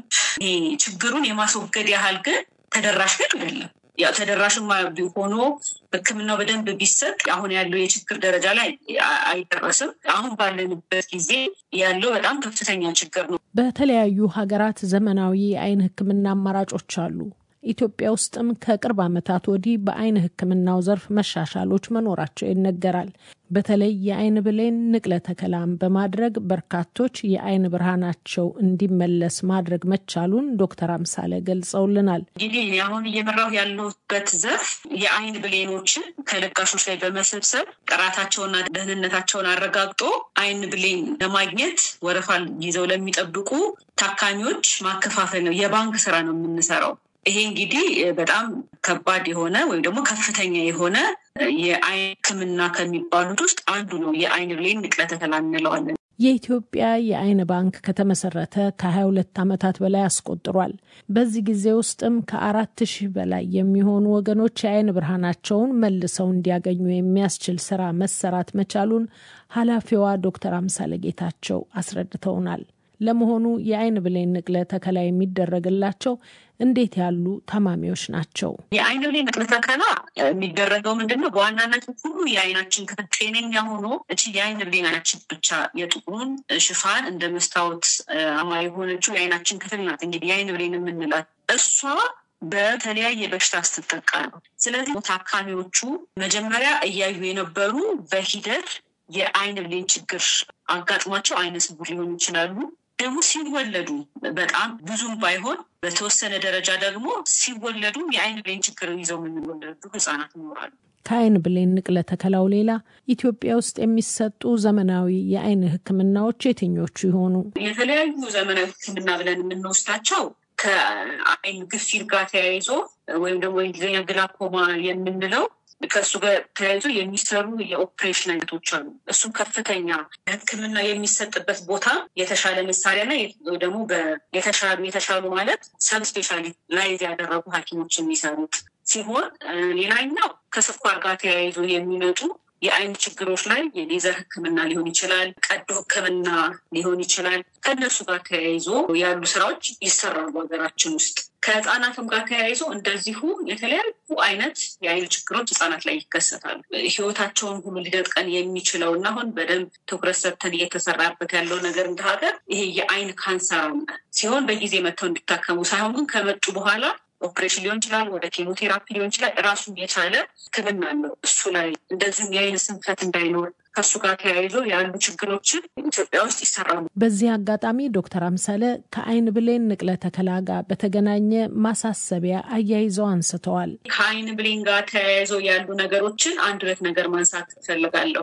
ችግሩን የማስወገድ ያህል ግን ተደራሽ ግን አይደለም። ያው ተደራሽማ ሆኖ ህክምናው በደንብ ቢሰጥ አሁን ያለው የችግር ደረጃ ላይ አይደረስም። አሁን ባለንበት ጊዜ ያለው በጣም ከፍተኛ ችግር ነው። በተለያዩ ሀገራት ዘመናዊ የአይን ህክምና አማራጮች አሉ። ኢትዮጵያ ውስጥም ከቅርብ ዓመታት ወዲህ በአይን ህክምናው ዘርፍ መሻሻሎች መኖራቸው ይነገራል። በተለይ የአይን ብሌን ንቅለ ተከላም በማድረግ በርካቶች የአይን ብርሃናቸው እንዲመለስ ማድረግ መቻሉን ዶክተር አምሳለ ገልጸውልናል። እንግዲህ አሁን እየመራሁ ያለሁበት ዘርፍ የአይን ብሌኖችን ከለጋሾች ላይ በመሰብሰብ ጥራታቸውና ደህንነታቸውን አረጋግጦ አይን ብሌን ለማግኘት ወረፋ ይዘው ለሚጠብቁ ታካሚዎች ማከፋፈል ነው። የባንክ ስራ ነው የምንሰራው። ይሄ እንግዲህ በጣም ከባድ የሆነ ወይም ደግሞ ከፍተኛ የሆነ የአይን ህክምና ከሚባሉት ውስጥ አንዱ ነው። የአይን ብሌን ንቅለ ተከላ እንለዋለን። የኢትዮጵያ የአይን ባንክ ከተመሰረተ ከ22 ዓመታት በላይ አስቆጥሯል። በዚህ ጊዜ ውስጥም ከአራት ሺህ በላይ የሚሆኑ ወገኖች የአይን ብርሃናቸውን መልሰው እንዲያገኙ የሚያስችል ስራ መሰራት መቻሉን ኃላፊዋ ዶክተር አምሳለ ጌታቸው አስረድተውናል። ለመሆኑ የአይን ብሌን ንቅለ ተከላ የሚደረግላቸው እንዴት ያሉ ታማሚዎች ናቸው? የአይን ብሌን ንቅለ ተከላ የሚደረገው ምንድን ነው? በዋናነት ሁሉ የአይናችን ክፍል ጤነኛ ሆኖ እቺ የአይን ብሌናችን ብቻ የጥቁሩን ሽፋን እንደ መስታወት አማ የሆነችው የአይናችን ክፍል ናት። እንግዲህ የአይን ብሌን የምንላት እሷ በተለያየ በሽታ ስትጠቃ ነው። ስለዚህ ታካሚዎቹ መጀመሪያ እያዩ የነበሩ በሂደት የአይን ብሌን ችግር አጋጥሟቸው አይነ ስውር ሊሆኑ ይችላሉ። ደግሞ ሲወለዱ በጣም ብዙም ባይሆን በተወሰነ ደረጃ ደግሞ ሲወለዱም የአይን ብሌን ችግር ይዘው የሚወለዱ ህጻናት ይኖራሉ። ከአይን ብሌን ንቅለ ተከላው ሌላ ኢትዮጵያ ውስጥ የሚሰጡ ዘመናዊ የአይን ሕክምናዎች የትኞቹ ይሆኑ? የተለያዩ ዘመናዊ ሕክምና ብለን የምንወስዳቸው ከአይን ግፊት ጋር ተያይዞ ወይም ደግሞ እንግሊዝኛ ግላኮማ የምንለው ከእሱ ጋር ተያይዞ የሚሰሩ የኦፕሬሽን አይነቶች አሉ። እሱም ከፍተኛ ሕክምና የሚሰጥበት ቦታ የተሻለ መሳሪያና ደግሞ የተሻሉ የተሻሉ ማለት ሰብ ስፔሻላይዝ ያደረጉ ሐኪሞች የሚሰሩት ሲሆን ሌላኛው ከስኳር ጋር ተያይዞ የሚመጡ የአይን ችግሮች ላይ የሌዘር ህክምና ሊሆን ይችላል፣ ቀዶ ህክምና ሊሆን ይችላል። ከእነሱ ጋር ተያይዞ ያሉ ስራዎች ይሰራሉ ሀገራችን ውስጥ። ከህፃናትም ጋር ተያይዞ እንደዚሁ የተለያዩ አይነት የአይን ችግሮች ህጻናት ላይ ይከሰታሉ። ህይወታቸውን ሁሉ ሊነጥቀን የሚችለው እና አሁን በደንብ ትኩረት ሰጥተን እየተሰራበት ያለው ነገር እንደ ሀገር ይሄ የአይን ካንሰር ሲሆን በጊዜ መጥተው እንዲታከሙ ሳይሆን ግን ከመጡ በኋላ ኦፕሬሽን ሊሆን ይችላል፣ ወደ ኬሞቴራፒ ሊሆን ይችላል። ራሱን የቻለ ህክምና አለው። እሱ ላይ እንደዚሁም የአይን ስንፈት እንዳይኖር ከእሱ ጋር ተያይዞ ያሉ ችግሮችን ኢትዮጵያ ውስጥ ይሰራሉ። በዚህ አጋጣሚ ዶክተር አምሳለ ከአይን ብሌን ንቅለ ተከላ ጋር በተገናኘ ማሳሰቢያ አያይዘው አንስተዋል። ከአይን ብሌን ጋር ተያይዞ ያሉ ነገሮችን አንድ ሁለት ነገር ማንሳት እፈልጋለሁ።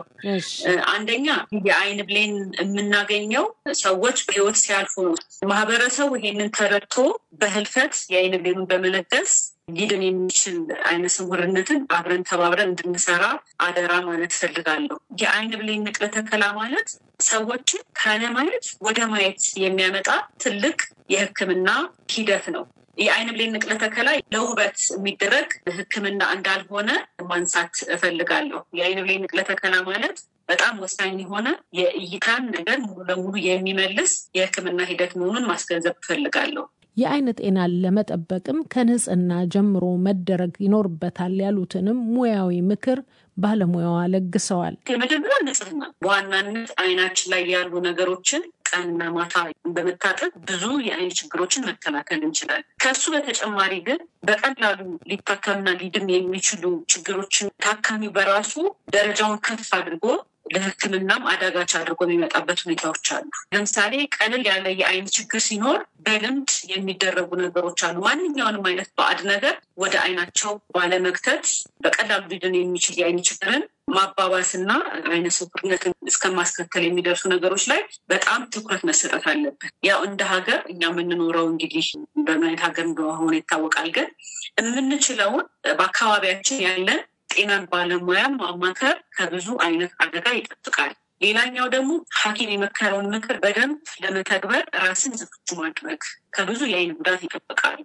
አንደኛ የአይን ብሌን የምናገኘው ሰዎች በህይወት ሲያልፉ ነው። ማህበረሰቡ ይሄንን ተረድቶ በህልፈት የአይን ብሌኑን በመለገስ ሊድን የሚችል አይነ ስውርነትን አብረን ተባብረን እንድንሰራ አደራ ማለት እፈልጋለሁ። የአይን ብሌን ንቅለ ተከላ ማለት ሰዎችን ካለማየት ወደ ማየት የሚያመጣ ትልቅ የህክምና ሂደት ነው። የአይን ብሌን ንቅለ ተከላ ለውበት የሚደረግ ህክምና እንዳልሆነ ማንሳት እፈልጋለሁ። የአይን ብሌን ንቅለ ተከላ ማለት በጣም ወሳኝ የሆነ የእይታን ነገር ሙሉ ለሙሉ የሚመልስ የህክምና ሂደት መሆኑን ማስገንዘብ እፈልጋለሁ። የአይን ጤናን ለመጠበቅም ከንጽህና ጀምሮ መደረግ ይኖርበታል ያሉትንም ሙያዊ ምክር ባለሙያዋ ለግሰዋል። የመጀመሪያ ንጽህና፣ በዋናነት አይናችን ላይ ያሉ ነገሮችን ቀንና ማታ በመታጠብ ብዙ የአይን ችግሮችን መከላከል እንችላለን። ከሱ በተጨማሪ ግን በቀላሉ ሊታከምና ሊድን የሚችሉ ችግሮችን ታካሚው በራሱ ደረጃውን ከፍ አድርጎ ለሕክምናም አዳጋች አድርጎ የሚመጣበት ሁኔታዎች አሉ። ለምሳሌ ቀለል ያለ የአይን ችግር ሲኖር በልምድ የሚደረጉ ነገሮች አሉ። ማንኛውንም አይነት ባዕድ ነገር ወደ አይናቸው ባለመክተት በቀላሉ ሊድን የሚችል የአይን ችግርን ማባባስና አይነ ስውርነትን እስከማስከተል የሚደርሱ ነገሮች ላይ በጣም ትኩረት መሰጠት አለበት። ያው እንደ ሀገር እኛ የምንኖረው እንግዲህ በምን አይነት ሀገር እንደሆነ ይታወቃል። ግን የምንችለውን በአካባቢያችን ያለን ጤናን ባለሙያ ማማከር ከብዙ አይነት አደጋ ይጠብቃል። ሌላኛው ደግሞ ሐኪም የመከረውን ምክር በደንብ ለመተግበር ራስን ዝግጁ ማድረግ ከብዙ የአይን ጉዳት ይጠብቃል።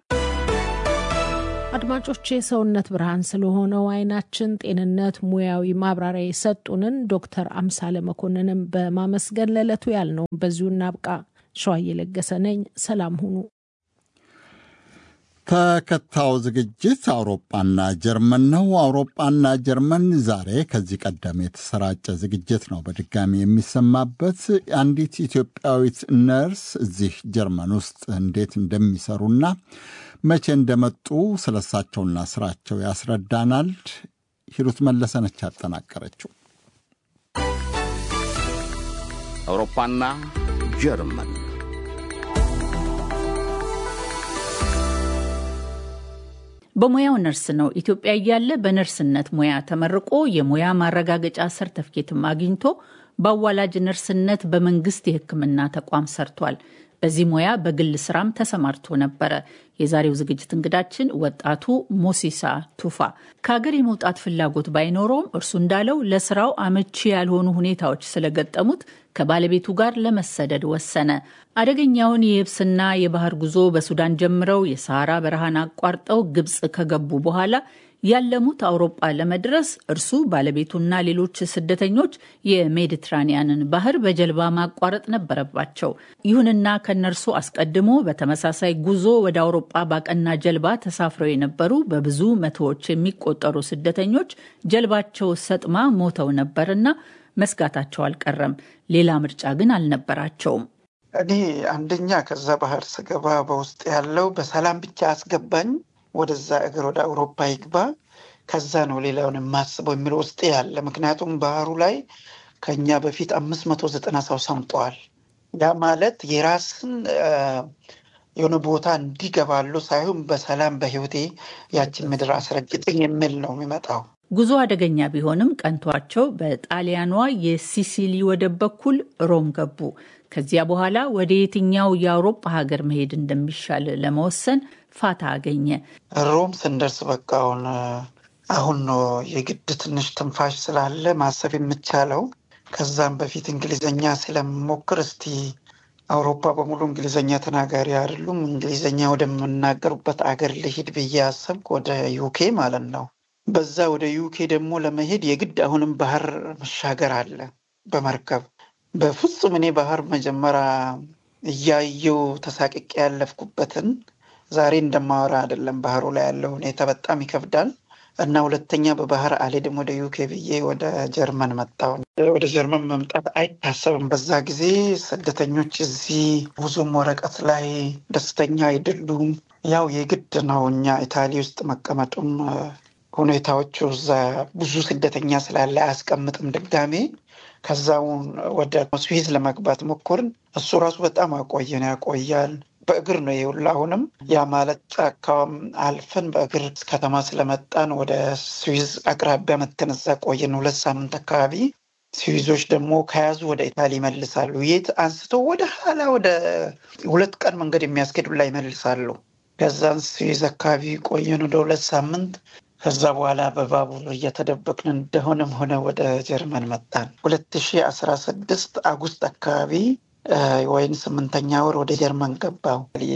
አድማጮች የሰውነት ብርሃን ስለሆነው አይናችን ጤንነት ሙያዊ ማብራሪያ የሰጡንን ዶክተር አምሳለ መኮንንም በማመስገን ለዕለቱ ያልነው በዚሁ እናብቃ። ሸዋዬ ለገሰ ነኝ። ሰላም ሁኑ። ተከታዩ ዝግጅት አውሮፓና ጀርመን ነው። አውሮፓና ጀርመን ዛሬ ከዚህ ቀደም የተሰራጨ ዝግጅት ነው በድጋሚ የሚሰማበት። አንዲት ኢትዮጵያዊት ነርስ እዚህ ጀርመን ውስጥ እንዴት እንደሚሰሩና መቼ እንደመጡ ስለሳቸውና ስራቸው ያስረዳናል። ሂሩት መለሰነች ያጠናቀረችው። አውሮፓና ጀርመን በሙያው ነርስ ነው። ኢትዮጵያ እያለ በነርስነት ሙያ ተመርቆ የሙያ ማረጋገጫ ሰርተፍኬትም አግኝቶ በአዋላጅ ነርስነት በመንግስት የሕክምና ተቋም ሰርቷል። በዚህ ሙያ በግል ስራም ተሰማርቶ ነበረ። የዛሬው ዝግጅት እንግዳችን ወጣቱ ሞሲሳ ቱፋ ከሀገር የመውጣት ፍላጎት ባይኖረውም እርሱ እንዳለው ለስራው አመቺ ያልሆኑ ሁኔታዎች ስለገጠሙት ከባለቤቱ ጋር ለመሰደድ ወሰነ። አደገኛውን የየብስና የባህር ጉዞ በሱዳን ጀምረው የሰሃራ በረሃን አቋርጠው ግብፅ ከገቡ በኋላ ያለሙት አውሮጳ ለመድረስ እርሱ ባለቤቱና ሌሎች ስደተኞች የሜዲትራኒያንን ባህር በጀልባ ማቋረጥ ነበረባቸው። ይሁንና ከነርሱ አስቀድሞ በተመሳሳይ ጉዞ ወደ አውሮጳ ባቀና ጀልባ ተሳፍረው የነበሩ በብዙ መቶዎች የሚቆጠሩ ስደተኞች ጀልባቸው ሰጥማ ሞተው ነበርና መስጋታቸው አልቀረም። ሌላ ምርጫ ግን አልነበራቸውም። እኔ አንደኛ ከዛ ባህር ስገባ በውስጥ ያለው በሰላም ብቻ አስገባኝ ወደዛ እግር ወደ አውሮፓ ይግባ፣ ከዛ ነው ሌላውን የማስበው የሚለው ውስጥ ያለ። ምክንያቱም ባህሩ ላይ ከኛ በፊት አምስት መቶ ዘጠና ሰው ሰምጠዋል። ያ ማለት የራስን የሆነ ቦታ እንዲገባሉ ሳይሆን በሰላም በህይወቴ ያችን ምድር አስረግጥኝ የሚል ነው የሚመጣው። ጉዞ አደገኛ ቢሆንም ቀንቷቸው በጣሊያኗ የሲሲሊ ወደብ በኩል ሮም ገቡ። ከዚያ በኋላ ወደ የትኛው የአውሮፓ ሀገር መሄድ እንደሚሻል ለመወሰን ፋታ አገኘ። ሮም ስንደርስ በቃ አሁን አሁን ነው የግድ ትንሽ ትንፋሽ ስላለ ማሰብ የምቻለው። ከዛም በፊት እንግሊዘኛ ስለምሞክር እስቲ አውሮፓ በሙሉ እንግሊዘኛ ተናጋሪ አይደሉም፣ እንግሊዘኛ ወደምናገሩበት አገር ልሂድ ብዬ አሰብኩ፣ ወደ ዩኬ ማለት ነው። በዛ ወደ ዩኬ ደግሞ ለመሄድ የግድ አሁንም ባህር መሻገር አለ በመርከብ በፍጹም እኔ ባህር መጀመሪያ እያየው ተሳቅቄ ያለፍኩበትን ዛሬ እንደማወራ አይደለም። ባህሩ ላይ ያለው ሁኔታ በጣም ይከብዳል እና ሁለተኛ በባህር አልሄድም ወደ ዩኬ ብዬ ወደ ጀርመን መጣሁ። ወደ ጀርመን መምጣት አይታሰብም። በዛ ጊዜ ስደተኞች እዚህ ብዙም ወረቀት ላይ ደስተኛ አይደሉም። ያው የግድ ነው እኛ ኢታሊ ውስጥ መቀመጡም ሁኔታዎቹ እዛ ብዙ ስደተኛ ስላለ አያስቀምጥም ድጋሜ ከዛውን ወደ ስዊዝ ለመግባት ሞከርን። እሱ ራሱ በጣም አቆየን ያቆያል። በእግር ነው የውላ አሁንም ያ ማለት ጫካም አልፈን በእግር ከተማ ስለመጣን ወደ ስዊዝ አቅራቢያ መተን እዛ ቆየን ሁለት ሳምንት አካባቢ። ስዊዞች ደግሞ ከያዙ ወደ ኢታሊ ይመልሳሉ። የት አንስቶ ወደ ኋላ ወደ ሁለት ቀን መንገድ የሚያስኬድ ሁላ ይመልሳሉ። ከዛን ስዊዝ አካባቢ ቆየን ወደ ሁለት ሳምንት። ከዛ በኋላ በባቡር እየተደበቅን እንደሆነም ሆነ ወደ ጀርመን መጣን። ሁለት ሺ አስራ ስድስት አጉስት አካባቢ ወይም ስምንተኛ ወር ወደ ጀርመን ገባው።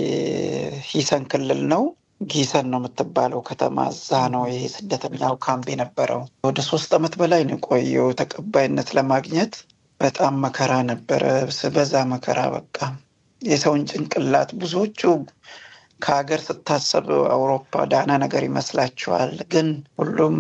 የሂሰን ክልል ነው ጊሰን ነው የምትባለው ከተማ። እዛ ነው ይሄ ስደተኛው ካምፕ የነበረው። ወደ ሶስት ዓመት በላይ ነው የቆየው ተቀባይነት ለማግኘት በጣም መከራ ነበረ፣ ስበዛ መከራ። በቃ የሰውን ጭንቅላት ብዙዎቹ ከሀገር ስታሰብ አውሮፓ ዳና ነገር ይመስላችኋል፣ ግን ሁሉም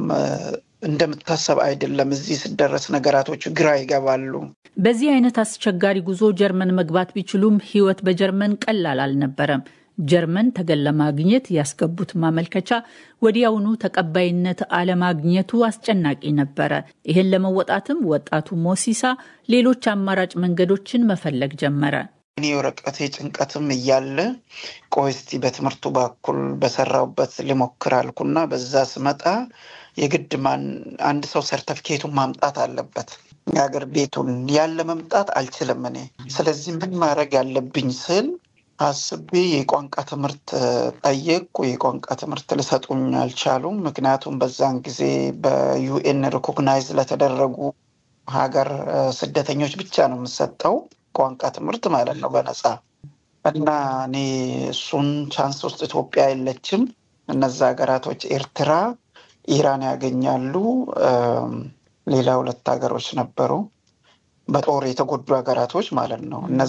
እንደምታሰብ አይደለም። እዚህ ስደረስ ነገራቶቹ ግራ ይገባሉ። በዚህ አይነት አስቸጋሪ ጉዞ ጀርመን መግባት ቢችሉም ሕይወት በጀርመን ቀላል አልነበረም። ጀርመን ተገን ለማግኘት ያስገቡት ማመልከቻ ወዲያውኑ ተቀባይነት አለማግኘቱ አስጨናቂ ነበረ። ይህን ለመወጣትም ወጣቱ ሞሲሳ ሌሎች አማራጭ መንገዶችን መፈለግ ጀመረ። እኔ ወረቀቴ ጭንቀትም እያለ ቆይ እስቲ በትምህርቱ በኩል በሰራውበት ልሞክር አልኩና በዛ ስመጣ የግድ ማን አንድ ሰው ሰርተፍኬቱን ማምጣት አለበት የሀገር ቤቱን ያለ መምጣት አልችልም እኔ። ስለዚህ ምን ማድረግ ያለብኝ ስል አስቤ የቋንቋ ትምህርት ጠየቅኩ። የቋንቋ ትምህርት ሊሰጡኝ አልቻሉም። ምክንያቱም በዛን ጊዜ በዩኤን ሪኮግናይዝ ለተደረጉ ሀገር ስደተኞች ብቻ ነው የምሰጠው ቋንቋ ትምህርት ማለት ነው በነፃ እና እኔ እሱን ቻንስ ውስጥ ኢትዮጵያ የለችም። እነዛ ሀገራቶች ኤርትራ፣ ኢራን ያገኛሉ። ሌላ ሁለት ሀገሮች ነበሩ በጦር የተጎዱ ሀገራቶች ማለት ነው።